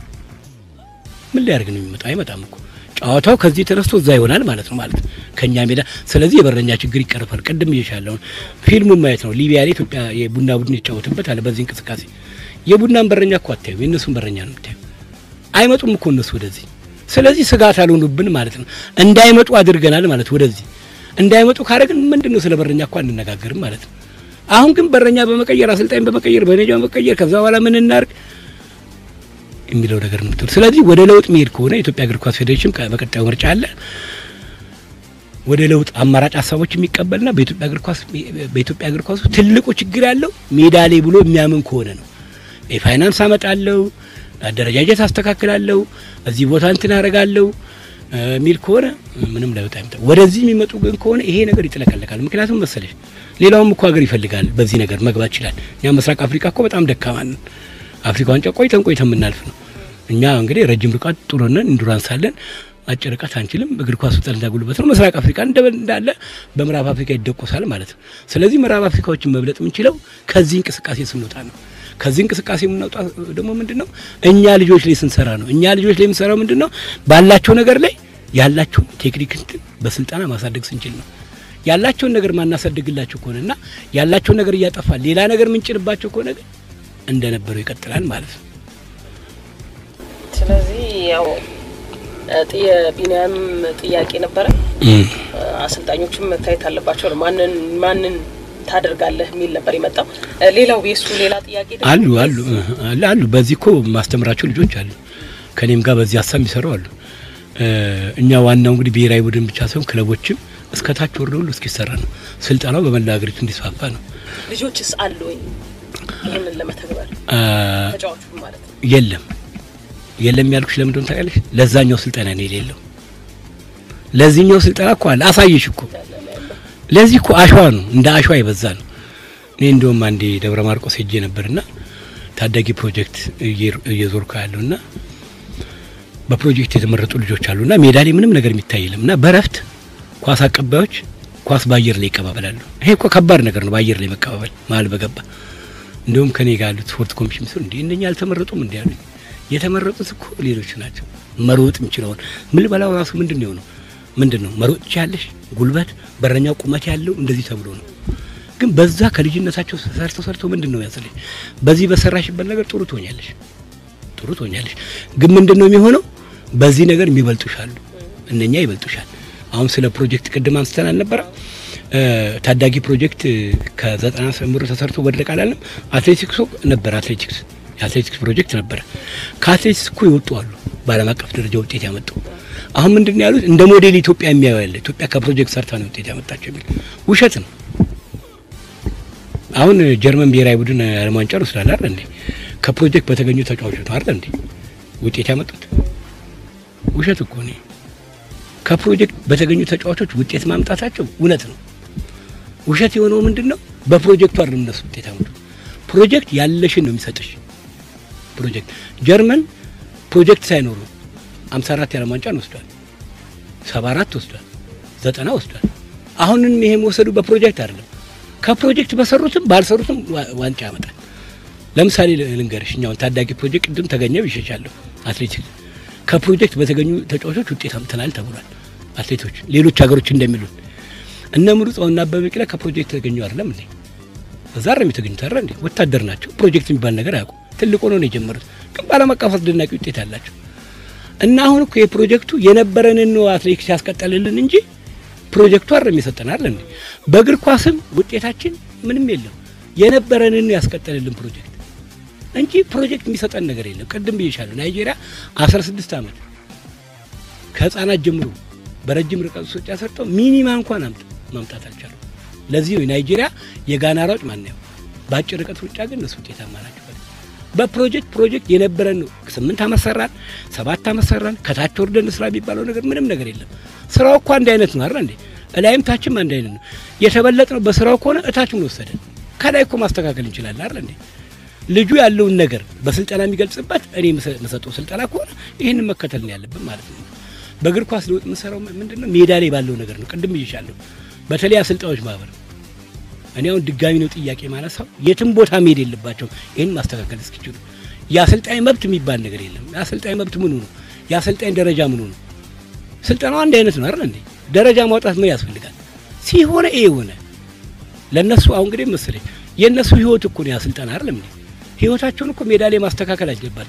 ምን ሊያደርግ ነው የሚመጣው? አይመጣም እኮ ጨዋታው ከዚህ ተነስቶ እዛ ይሆናል ማለት ነው ማለት ከኛ ሜዳ። ስለዚህ የበረኛ ችግር ይቀርፋል። ቅድም እየሻለውን ፊልሙን ማየት ነው። ሊቢያ ላይ ኢትዮጵያ የቡና ቡድን ይጫወትበት አለ። በዚህ እንቅስቃሴ የቡናን በረኛ እኮ አታዩ፣ የእነሱን በረኛ ነው የምታዩ። አይመጡም እኮ እነሱ ወደዚህ። ስለዚህ ስጋት አልሆኑብን ማለት ነው። እንዳይመጡ አድርገናል ማለት ወደዚህ እንዳይመጡ ካደረግን ምንድን ነው ስለ በረኛ እኮ አንነጋገርም ማለት ነው። አሁን ግን በረኛ በመቀየር አሰልጣኝ በመቀየር በኔጃ በመቀየር ከዛ በኋላ ምን እናርግ የሚለው ነገር ነው። ስለዚህ ወደ ለውጥ መሄድ ከሆነ የኢትዮጵያ እግር ኳስ ፌዴሬሽን በቀጣዩ ምርጫ አለ ወደ ለውጥ አማራጭ ሀሳቦች የሚቀበልና በኢትዮጵያ እግር ኳስ በኢትዮጵያ እግር ኳስ ትልቁ ችግር ያለው ሜዳ ላይ ብሎ የሚያምን ከሆነ ነው። የፋይናንስ አመጣለሁ፣ አደረጃጀት አስተካክላለሁ፣ እዚህ ቦታ እንትን አደርጋለሁ የሚል ከሆነ ምንም ለውጥ አይመጣም። ወደዚህ የሚመጡ ግን ከሆነ ይሄ ነገር ይጥለቀለቃል። ምክንያቱም መሰለሽ ሌላውም እኮ ሀገር ይፈልጋል በዚህ ነገር መግባት ይችላል። እኛ ምስራቅ አፍሪካ እኮ በጣም ደካማ ነን። አፍሪካ ዋንጫ ቆይተን ቆይተን የምናልፍ ነው። እኛ እንግዲህ ረጅም ርቀት ጥሩ ነን፣ ኢንዱራንስ አለን። አጭር ርቀት አንችልም። እግር ኳስ ጠልና ጉልበት ነው። ምስራቅ አፍሪካ እንዳለ በምዕራብ አፍሪካ ይደቆሳል ማለት ነው። ስለዚህ ምዕራብ አፍሪካዎችን መብለጥ የምንችለው ከዚህ እንቅስቃሴ ስንወጣ ነው። ከዚህ እንቅስቃሴ የምናወጣ ደግሞ ምንድን ነው? እኛ ልጆች ላይ ስንሰራ ነው። እኛ ልጆች ላይ የምንሰራው ምንድን ነው? ባላቸው ነገር ላይ ያላቸውን ቴክኒክ እንትን በስልጠና ማሳደግ ስንችል ነው። ያላቸውን ነገር ማናሳደግላቸው ከሆነና ያላቸውን ነገር እያጠፋ ሌላ ነገር ምንጭንባቸው ከሆነ ግን እንደነበረው ይቀጥላል ማለት ነው። ስለዚህ ያው የቢኒያም ጥያቄ ነበረ። አሰልጣኞችም መታየት አለባቸው ነው። ማንን ማንን ታደርጋለህ የሚል ነበር የመጣው። ሌላው የሱ ሌላ ጥያቄ ደግሞ አሉ አሉ አሉ። በዚህ እኮ ማስተምራቸው ልጆች አሉ። ከኔም ጋር በዚህ ሀሳብ የሚሰሩ አሉ። እኛ ዋናው እንግዲህ ብሔራዊ ቡድን ብቻ ሳይሆን ክለቦችም እስከ ታች ወርደ ሁሉ እስኪሰራ ነው። ስልጠናው በመላ ሀገሪቱ እንዲስፋፋ ነው። ልጆችስ አሉ ወይ ይህንን ለመተግበር ተጫዋቹ ማለት ነው? የለም የለም ያልኩሽ ለምን እንደሆነ ታውቂያለሽ? ለዛኛው ስልጠና ነው የሌለው። ለዚህኛው ስልጠና እኮ አለ አሳየሽ እኮ ለዚህ እኮ አሸዋ ነው እንደ አሸዋ የበዛ ነው። እኔ እንደውም አንዴ ደብረ ማርቆስ ሄጄ ነበርና ታዳጊ ፕሮጀክት እየዞርኩ ያለውና በፕሮጀክት የተመረጡ ልጆች አሉና ሜዳ ላይ ምንም ነገር የሚታይ የለም እና በረፍት ኳስ አቀባዮች ኳስ በአየር ላይ ይቀባበላሉ። ይሄ እኮ ከባድ ነገር ነው፣ በአየር ላይ መቀባበል መሀል በገባ እንደውም ከኔ ጋር ያሉት ስፖርት ኮሚሽን ምስል እንዴ እነኛ አልተመረጡም እንዲ ያሉኝ። የተመረጡት እኮ ሌሎች ናቸው። መሮጥ የሚችለውን ምን በላው ራሱ ምንድን ነው የሆነው? ምንድን ነው መሮጥ ያለሽ ጉልበት፣ በረኛው ቁመት ያለው እንደዚህ ተብሎ ነው። ግን በዛ ከልጅነታቸው ሰርተው ሰርተው ምንድን ነው ያስልሽ፣ በዚህ በሰራሽበት ነገር ጥሩ ትሆኛለሽ፣ ጥሩ ትሆኛለሽ። ግን ምንድን ነው የሚሆነው? በዚህ ነገር የሚበልጡሻሉ፣ እነኛ ይበልጡሻል። አሁን ስለ ፕሮጀክት ቅድም አንስተን አልነበረ? ታዳጊ ፕሮጀክት ከዘጠና ጀምሮ ተሰርቶ ወደቀ አላለም? አትሌቲክሱ ነበር አትሌቲክስ የአትሌቲክስ ፕሮጀክት ነበረ። ከአትሌቲክስ እኮ ይወጡ አሉ በዓለም አቀፍ ደረጃ ውጤት ያመጡ። አሁን ምንድን ነው ያሉት? እንደ ሞዴል ኢትዮጵያ የሚያዩ ያለ ኢትዮጵያ ከፕሮጀክት ሰርታ ነው ውጤት ያመጣቸው የሚል ውሸት ነው። አሁን ጀርመን ብሔራዊ ቡድን ዓለም ዋንጫ ወስዳል አይደል እንዴ? ከፕሮጀክት በተገኙ ተጫዋቾች ነው አይደል እንዴ ውጤት ያመጡት? ውሸት እኮ ነው። ከፕሮጀክት በተገኙ ተጫዋቾች ውጤት ማምጣታቸው እውነት ነው። ውሸት የሆነው ምንድን ነው? በፕሮጀክቱ አይደለም እነሱ ውጤት ያመጡት። ፕሮጀክት ያለሽን ነው የሚሰጥሽ። ፕሮጀክት ጀርመን ፕሮጀክት ሳይኖሩ 54 የዓለም ዋንጫን ወስዷል፣ 74 ወስዷል፣ 90 ወስዷል። አሁንም ይሄ መወሰዱ በፕሮጀክት አይደለም። ከፕሮጀክት በሰሩትም ባልሰሩትም ዋንጫ ያመጣል። ለምሳሌ ልንገርሽ፣ እኛውን ታዳጊ ፕሮጀክት ቅድም ተገኘው ይሸሻለሁ አትሌቲክስ ከፕሮጀክት በተገኙ ተጫዋቾች ውጤት አምጥተናል ተብሏል። አትሌቶች ሌሎች ሀገሮች እንደሚሉን እነ ምሩጽና አበበ ቢቂላ ከፕሮጀክት ተገኙ አይደለም እንዴ? እዛ ነው የተገኙት አይደል እንዴ? ወታደር ናቸው። ፕሮጀክት የሚባል ነገር አያውቁ። ትልቅ ሆኖ ነው የጀመሩት፣ ግን በዓለም አቀፍ አስደናቂ ውጤት አላቸው። እና አሁን እኮ የፕሮጀክቱ የነበረንን ነው አትሌቲክስ ያስቀጠልልን እንጂ ፕሮጀክቱ አይደለም የሰጠን አይደል እንዴ? በእግር ኳስም ውጤታችን ምንም የለም የነበረንን ነው ያስቀጠልልን ፕሮጀክት እንጂ ፕሮጀክት የሚሰጠን ነገር የለም። ቅድም ብዬሻለሁ። ናይጄሪያ 16 ዓመት ከህፃናት ጀምሮ በረጅም ርቀት ሩጫ ሰርተው ሚኒማ እንኳን ማምጣት አልቻሉ። ለዚህ ነው ናይጄሪያ የጋና ሯጭ ማናየው። በአጭር ርቀት ሩጫ ግን እነሱ ውጤታማ ናቸው። በፕሮጀክት ፕሮጀክት የነበረን ነው። ስምንት ዓመት ሰራን፣ ሰባት ዓመት ሰራን፣ ከታች ወርደን ስራ የሚባለው ነገር ምንም ነገር የለም። ስራው እኮ አንድ አይነት ነው አይደል እንዴ? እላይም ታችም አንድ አይነት ነው። የተበለጥ ነው በስራው ከሆነ እታችም ወሰደን። ከላይ እኮ ማስተካከል እንችላለን አይደል እንዴ? ልጁ ያለውን ነገር በስልጠና የሚገልጽበት እኔ የምሰጠው ስልጠና ከሆነ ይህንን መከተል ነው ያለብን ማለት ነው። በእግር ኳስ ለውጥ የምንሰራው ምንድን ነው? ሜዳ ላይ ባለው ነገር ነው። ቅድም ብዬሻለሁ። በተለይ አሰልጣኞች ማህበር እኔ አሁን ድጋሚ ነው ጥያቄ ማነሳው፣ የትም ቦታ መሄድ የለባቸውም ይህን ማስተካከል እስኪችሉ። የአሰልጣኝ መብት የሚባል ነገር የለም። የአሰልጣኝ መብት ምኑ ነው? የአሰልጣኝ ደረጃ ምኑ ነው? ስልጠናው አንድ አይነት ነው አይደል እንዴ? ደረጃ ማውጣት ምን ያስፈልጋል? ሲሆነ ይሄ ሆነ ለእነሱ አሁን እንግዲህ መሰለኝ የእነሱ ህይወት እኮ ነው ያ ስልጠና አይደለም እንዴ? ህይወታቸውን እኮ ሜዳ ላይ ማስተካከል አለባቸው።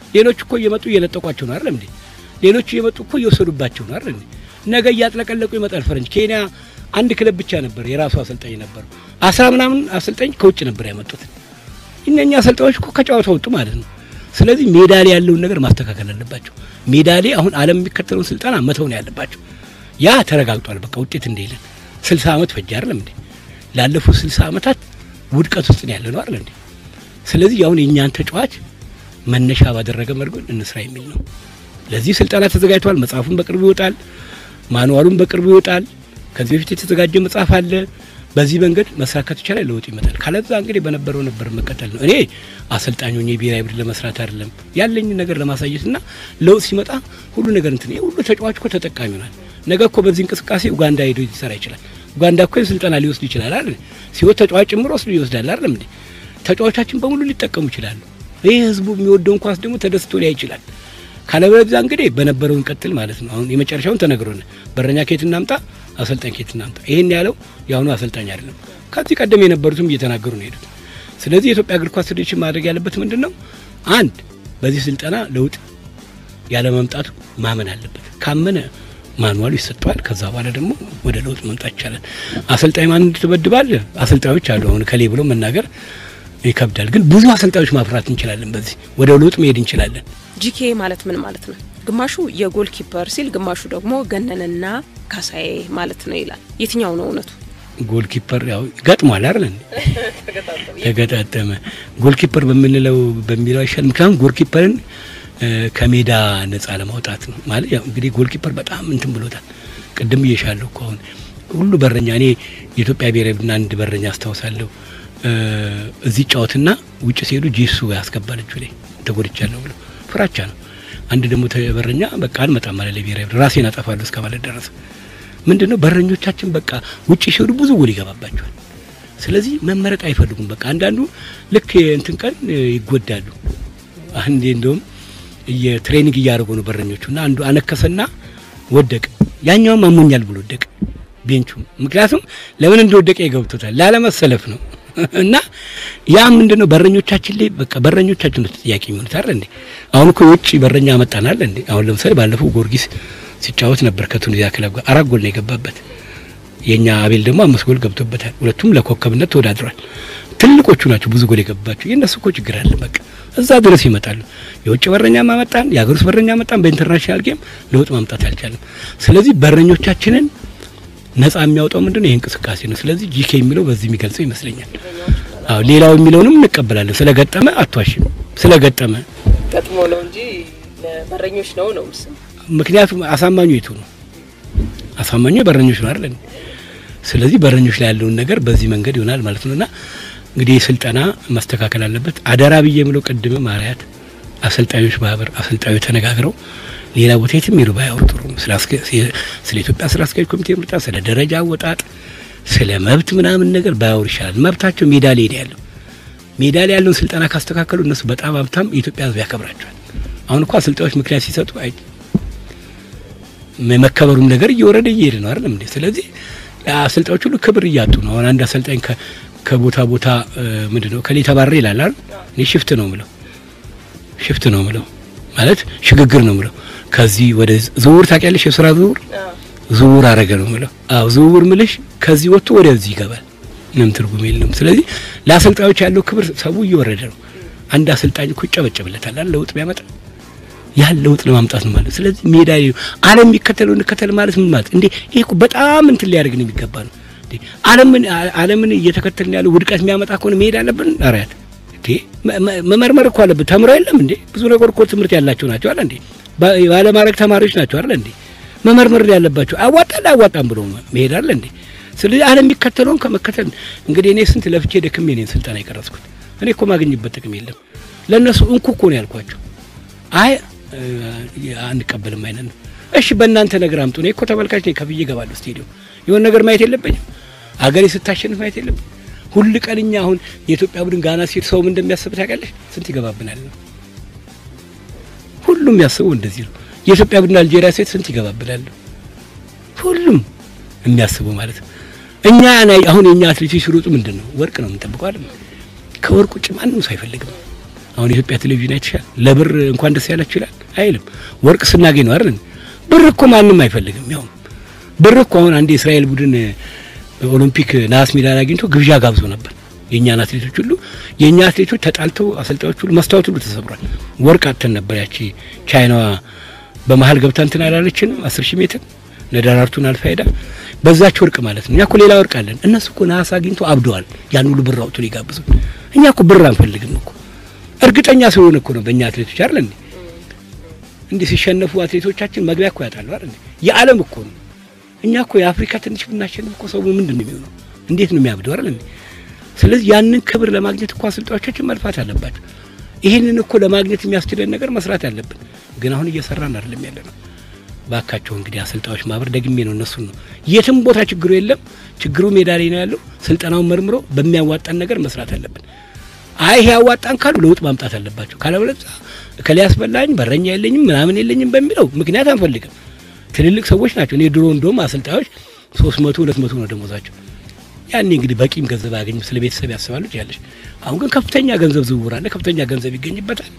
ሌሎች እኮ እየመጡ እየለጠቋቸው ነው አይደል እንዴ? ሌሎቹ እየመጡ እኮ እየወሰዱባቸው ነው አይደል እንዴ? ነገ እያጥለቀለቁ ይመጣል ፈረንጅ። ኬንያ አንድ ክለብ ብቻ ነበር የራሱ አሰልጣኝ ነበሩ። አስራ ምናምን አሰልጣኝ ከውጭ ነበር ያመጡት። እነኛ አሰልጣኞች እኮ ከጨዋታ ወጡ ማለት ነው። ስለዚህ ሜዳ ላይ ያለውን ነገር ማስተካከል አለባቸው። ሜዳ ላይ አሁን ዓለም የሚከተለውን ስልጠና መተው ነው ያለባቸው። ያ ተረጋግጧል። በቃ ውጤት እንደሌለን ስልሳ ዓመት ፈጅ አይደለም እንዴ? ላለፉት ስልሳ ዓመታት ውድቀት ውስጥ ነው ያለ ነው አይደል እንዴ? ስለዚህ አሁን የእኛን ተጫዋች መነሻ ባደረገ መልኩ እንስራ የሚል ነው። ለዚህ ስልጠና ተዘጋጅቷል። መጽሐፉን በቅርቡ ይወጣል። ማንዋሉን በቅርቡ ይወጣል። ከዚህ በፊት የተዘጋጀ መጽሐፍ አለ። በዚህ መንገድ መሳካት ይቻላል፣ ለውጥ ይመጣል። ካለዛ እንግዲህ በነበረው ነበር መቀጠል ነው። እኔ አሰልጣኝ ሆኜ ብሔራዊ ቡድን ለመስራት አይደለም ያለኝ ነገር ለማሳየትና ለውጥ ሲመጣ ሁሉ ነገር እንትን ይሄ ሁሉ ተጫዋች እኮ ተጠቃሚ ይሆናል። ነገ እኮ በዚህ እንቅስቃሴ ኡጋንዳ ሄዶ ሊሰራ ይችላል። ኡጋንዳ እኮ ስልጠና ሊወስድ ይችላል አይደል? ሲወት ተጫዋች ጭምሮ ወስዶ ይወስዳል አይደል እንዴ? ተጫዋቻችን በሙሉ ሊጠቀሙ ይችላሉ። ይህ ህዝቡ የሚወደውን ኳስ ደግሞ ተደስቶ ሊያ ይችላል። ካለበለዚያ እንግዲህ በነበረው እንቀጥል ማለት ነው። አሁን የመጨረሻውን ተነግሮን በረኛ ኬት እናምጣ፣ አሰልጣኝ ኬት እናምጣ። ይሄን ያለው የአሁኑ አሰልጣኝ አይደለም። ከዚህ ቀደም የነበሩትም እየተናገሩ ነው ሄዱት። ስለዚህ የኢትዮጵያ እግር ኳስ ፌዴሬሽን ማድረግ ያለበት ምንድን ነው? አንድ በዚህ ስልጠና ለውጥ ያለ መምጣቱ ማመን አለበት። ካመነ ማንዋሉ ይሰጠዋል። ከዛ በኋላ ደግሞ ወደ ለውጥ መምጣት ይቻላል። አሰልጣኝ ማን ትበድባል? አሰልጣኞች አሉ። አሁን ከሌ ብሎ መናገር ይከብዳል። ግን ብዙ አሰልጣኞች ማፍራት እንችላለን። በዚህ ወደ ለውጥ መሄድ እንችላለን። ጂኬ ማለት ምን ማለት ነው? ግማሹ የጎል ኪፐር ሲል፣ ግማሹ ደግሞ ገነንና ካሳዬ ማለት ነው ይላል። የትኛው ነው እውነቱ? ጎል ኪፐር ያው ገጥሟል አይደል? ተገጣጠመ ጎል ኪፐር በምንለው በሚለው አይሻል። ምክንያቱም ጎል ኪፐርን ከሜዳ ነጻ ለማውጣት ነው ማለት ያው እንግዲህ ጎል ኪፐር በጣም እንትን ብሎታል። ቅድም እየሻለሁ እኮ አሁን ሁሉ በረኛ እኔ የኢትዮጵያ ብሔራዊ ቡድን አንድ በረኛ አስታውሳለሁ። እዚህ ጫወትና ውጭ ሲሄዱ ጄሱ ያስገባል እጁ ላይ ተጎድቻለሁ ብሎ ፍራቻ ነው። አንድ ደግሞ በረኛ በቃ አልመጣም ማለት ለብሔራዊ ቡድን ራሴን አጠፋለሁ እስከ ማለት ደረሰ። ምንድን ነው በረኞቻችን በቃ ውጭ ሲሄዱ ብዙ ጎል ይገባባቸዋል። ስለዚህ መመረጥ አይፈልጉም። በቃ አንዳንዱ ልክ እንትን ቀን ይጎዳሉ። አንዴ እንደውም የትሬኒንግ እያደረጉ ነው በረኞቹ እና አንዱ አነከሰና ወደቀ። ያኛውም አሞኛል ብሎ ወደቀ ቤንቹ። ምክንያቱም ለምን እንደወደቀ ይገብቶታል ላለመሰለፍ ነው። እና ያ ምንድን ነው በረኞቻችን ላይ በቃ በረኞቻችን ነው ተጠያቂ የሚሆኑት አይደል እንዴ? አሁን እኮ የውጭ በረኛ መጣናል እንዴ? አሁን ለምሳሌ ባለፈው ጊዮርጊስ ሲጫወት ነበር ከቱኒዚያ ክለብ ጋር አራት ጎል ነው የገባበት። የኛ አቤል ደግሞ አምስት ጎል ገብቶበታል። ሁለቱም ለኮከብነት ተወዳድሯል። ትልቆቹ ናቸው ብዙ ጎል የገባባቸው። የእነሱ እኮ ችግር አለ። በቃ እዛ ድረስ ይመጣሉ። የውጭ በረኛ ማመጣን የሀገር ውስጥ በረኛ ማመጣን በኢንተርናሽናል ጌም ለውጥ ማምጣት አልቻለም። ስለዚህ በረኞቻችንን ነጻ የሚያወጣው ምንድን ነው? ይህ እንቅስቃሴ ነው። ስለዚህ ጂኬ የሚለው በዚህ የሚገልጸው ይመስለኛል። አዎ ሌላው የሚለውንም እንቀበላለን። ስለገጠመ አቷሽም ስለገጠመ ገጥሞ ነው እንጂ ለበረኞች ነው ነው ምስ ምክንያቱም አሳማኙ የቱ ነው? አሳማኙ የበረኞች ነው አይደል? ስለዚህ በረኞች ላይ ያለውን ነገር በዚህ መንገድ ይሆናል ማለት ነውና እንግዲህ ስልጠና መስተካከል አለበት። አደራ ብዬ የምለው ቅድም ማርያት አሰልጣኞች ማህበር አሰልጣኞች ተነጋግረው ሌላ ቦታ የትም ሄዱ ባያወሩ ጥሩ ነው። ስለ ኢትዮጵያ ስራ አስኪያጅ ኮሚቴ ምርጫ፣ ስለ ደረጃ አወጣጥ፣ ስለ መብት ምናምን ነገር ባያወሩ ይሻላል። መብታቸው ሜዳ ላይ ሄደ ያለው ሜዳ ላይ ያለውን ስልጠና ካስተካከሉ እነሱ በጣም ሀብታም የኢትዮጵያ ሕዝብ ያከብራቸዋል። አሁን እኮ አሰልጣኞች ምክንያት ሲሰጡ አይ የመከበሩም ነገር እየወረደ እየሄደ ነው አይደለም እንዴ? ስለዚህ አሰልጣኞች ሁሉ ክብር እያጡ ነው። አሁን አንድ አሰልጣኝ ከቦታ ቦታ ምንድን ነው ከሌ ተባረረ ይላል አይደል? እኔ ሽፍት ነው ምለው ሽፍት ነው ምለው ማለት ሽግግር ነው ምለው ከዚህ ወደ ዝውውር ታውቂያለሽ? የስራ ዝውውር ዝውውር አረገ ነው ምለው። አዎ ዝውውር ምልሽ ከዚህ ወጥቶ ወደዚህ ይገባል። ምንም ትርጉም የለውም። ስለዚህ ለአሰልጣኞች ያለው ክብር ሰው እየወረደ ነው። አንድ አሰልጣኝ እኮ ይጨበጨብለታል አይደል? ለውጥ ቢያመጣ ያን ለውጥ ለማምጣት ነው ማለት። ስለዚህ ሜዳ ላይ ዓለም የሚከተለው እንከተል ማለት ምን ማለት እንዴ? ይሄ እኮ በጣም እንትን ሊያደርግ ነው የሚገባ ነው እንዴ? ዓለምን ዓለምን እየተከተልን ያለው ውድቀት የሚያመጣ ከሆነ መሄድ አለብን። አሪያት እንዴ መመርመር እኮ አለብን። ተምሮ የለም እንዴ? ብዙ ነገር እኮ ትምህርት ያላቸው ናቸው አለ እንዴ? ባለማድረግ ተማሪዎች ናቸው አይደል እንዴ? መመርመር ያለባቸው አዋጣል አዋጣም ብሎ መሄድ አለ እንዴ? ስለዚህ ዓለም የሚከተለውን ከመከተል እንግዲህ እኔ ስንት ለፍቼ ደክሜ እኔን ስልጠና የቀረጽኩት እኔ እኮ ማግኝበት ጥቅም የለም። ለእነሱ እንኩ እኮ ነው ያልኳቸው። አይ አንቀበልም አይነት ነው። እሺ በእናንተ ነገር አምጡ። እኔ እኮ ተመልካች ነኝ፣ ከፍዬ እገባለሁ ስቴዲዮም። የሆነ ነገር ማየት የለብኝም? አገሬ ስታሸንፍ ማየት የለብኝ? ሁል ቀን እኛ አሁን የኢትዮጵያ ቡድን ጋና ሲሄድ ሰው ምን እንደሚያስብ ታውቂያለሽ? ስንት ይገባብናል ነው ሁሉም ያስበው እንደዚህ ነው። የኢትዮጵያ ቡድን አልጄሪያ ሴት ስንት ይገባብናል? ሁሉም የሚያስበው ማለት ነው። እኛ አሁን የኛ አትሌቶች ሲሮጡ ምንድን ነው ወርቅ ነው የምንጠብቀው አይደል? ከወርቅ ውጭ ማንም ሰው አይፈልግም። አሁን የኢትዮጵያ ቴሌቪዥን አይተሻል። ለብር እንኳን ደስ ያላችሁ ይላል አይልም። ወርቅ ስናገኝ ነው አይደል? ብር እኮ ማንም አይፈልግም። ያው ብር እኮ አሁን አንድ የእስራኤል ቡድን ኦሎምፒክ ነሐስ ሜዳሊያ አግኝቶ ግብዣ ጋብዞ ነበር። የእኛን አትሌቶች ሁሉ የእኛ አትሌቶች ተጣልተው አሰልጣኞች ሁሉ መስታወት ሁሉ ተሰብሯል። ወርቅ አጥተን ነበር። ያቺ ቻይናዋ በመሀል ገብታ እንትን አላለችንም አስር ሺህ ሜትር ነዳራርቱን አልፋ ሄዳ በዛች ወርቅ ማለት ነው። እኛ እኮ ሌላ ወርቅ አለን። እነሱ እኮ ነሐስ አግኝቶ አብደዋል። ያን ሁሉ ብር አውጥቶ ሊጋብዙ። እኛ እኮ ብር አንፈልግም እኮ እርግጠኛ ስለሆነ እኮ ነው በእኛ አትሌቶች አይደል እንዴ እንዲህ ሲሸነፉ አትሌቶቻችን መግቢያ እኮ ያጣሉ አይደል እንዴ የዓለም እኮ ነው። እኛ እኮ የአፍሪካ ትንሽ ብናሸንፍ እኮ ሰው ምንድን ነው የሚሆነው? እንዴት ነው የሚያብደው አይደል እንዴ? ስለዚህ ያንን ክብር ለማግኘት እኮ አሰልጣኞቻችን መልፋት አለባቸው። ይህንን እኮ ለማግኘት የሚያስችለን ነገር መስራት አለብን። ግን አሁን እየሰራን አይደለም ያለ ነው። ባካቸው እንግዲህ አሰልጣኞች ማህበር ደግሜ ነው እነሱን ነው የትም ቦታ ችግሩ የለም። ችግሩ ሜዳ ላይ ነው ያለው። ስልጠናውን መርምሮ በሚያዋጣን ነገር መስራት አለብን። አይ ይሄ ያዋጣን ካሉ ለውጥ ማምጣት አለባቸው። ካለበለዚያ እከሌ ያስበላኝ በረኛ የለኝም ምናምን የለኝም በሚለው ምክንያት አንፈልግም። ትልልቅ ሰዎች ናቸው። እኔ ድሮ እንደውም አሰልጣኞች ሶስት መቶ ሁለት መቶ ነው ደሞዛቸው። ያኔ እንግዲህ በቂም ገንዘብ አያገኝም፣ ስለ ቤተሰብ ያስባሉ ያለሽ። አሁን ግን ከፍተኛ ገንዘብ ዝውውር አለ፣ ከፍተኛ ገንዘብ ይገኝበታል።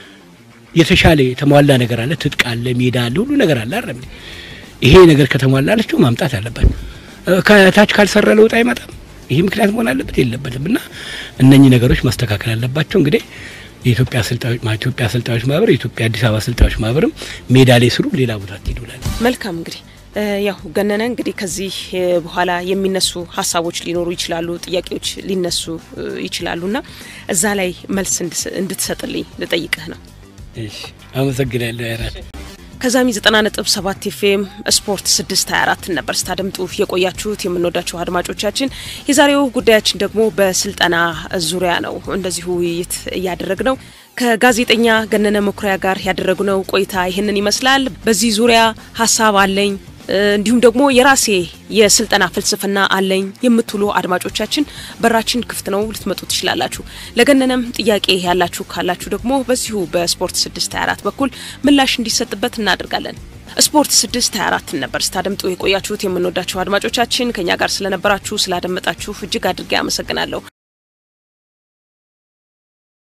የተሻለ የተሟላ ነገር አለ፣ ትጥቅ አለ፣ ሜዳ አለ፣ ሁሉ ነገር አለ። አይደል ይሄ ነገር ከተሟላለችው ማምጣት አለበት። ከታች ካልሰራ ለውጥ አይመጣም። ይሄ ምክንያት መሆን አለበት የለበትም። እና እነኚህ ነገሮች መስተካከል አለባቸው። እንግዲህ የኢትዮጵያ አሰልጣኞች ኢትዮጵያ አሰልጣኞች ማህበር የኢትዮጵያ አዲስ አበባ አሰልጣኞች ማህበርም ሜዳ ላይ ስሩ፣ ሌላ ቦታ ትሄዱላል። መልካም እንግዲህ ያው ገነነ እንግዲህ ከዚህ በኋላ የሚነሱ ሀሳቦች ሊኖሩ ይችላሉ፣ ጥያቄዎች ሊነሱ ይችላሉና እዛ ላይ መልስ እንድትሰጥልኝ ልጠይቅህ ነው። እሺ፣ አመሰግናለሁ አይራት ከዛሚ 90.7 ኤፍኤም ስፖርት 624 ነበር ስታደምጡ የቆያችሁት የምንወዳችሁ አድማጮቻችን። የዛሬው ጉዳያችን ደግሞ በስልጠና ዙሪያ ነው። እንደዚሁ ውይይት እያደረግ ነው ከጋዜጠኛ ገነነ መኩሪያ ጋር ያደረግነው ቆይታ ይህንን ይመስላል። በዚህ ዙሪያ ሀሳብ አለኝ እንዲሁም ደግሞ የራሴ የስልጠና ፍልስፍና አለኝ የምትሉ አድማጮቻችን በራችን ክፍት ነው፣ ልትመጡ ትችላላችሁ። ለገነነም ጥያቄ ያላችሁ ካላችሁ ደግሞ በዚሁ በስፖርት 624 በኩል ምላሽ እንዲሰጥበት እናደርጋለን። ስፖርት 624 ነበር ስታደምጡ የቆያችሁት። የምንወዳችሁ አድማጮቻችን ከኛ ጋር ስለነበራችሁ ስላደመጣችሁ እጅግ አድርጌ አመሰግናለሁ።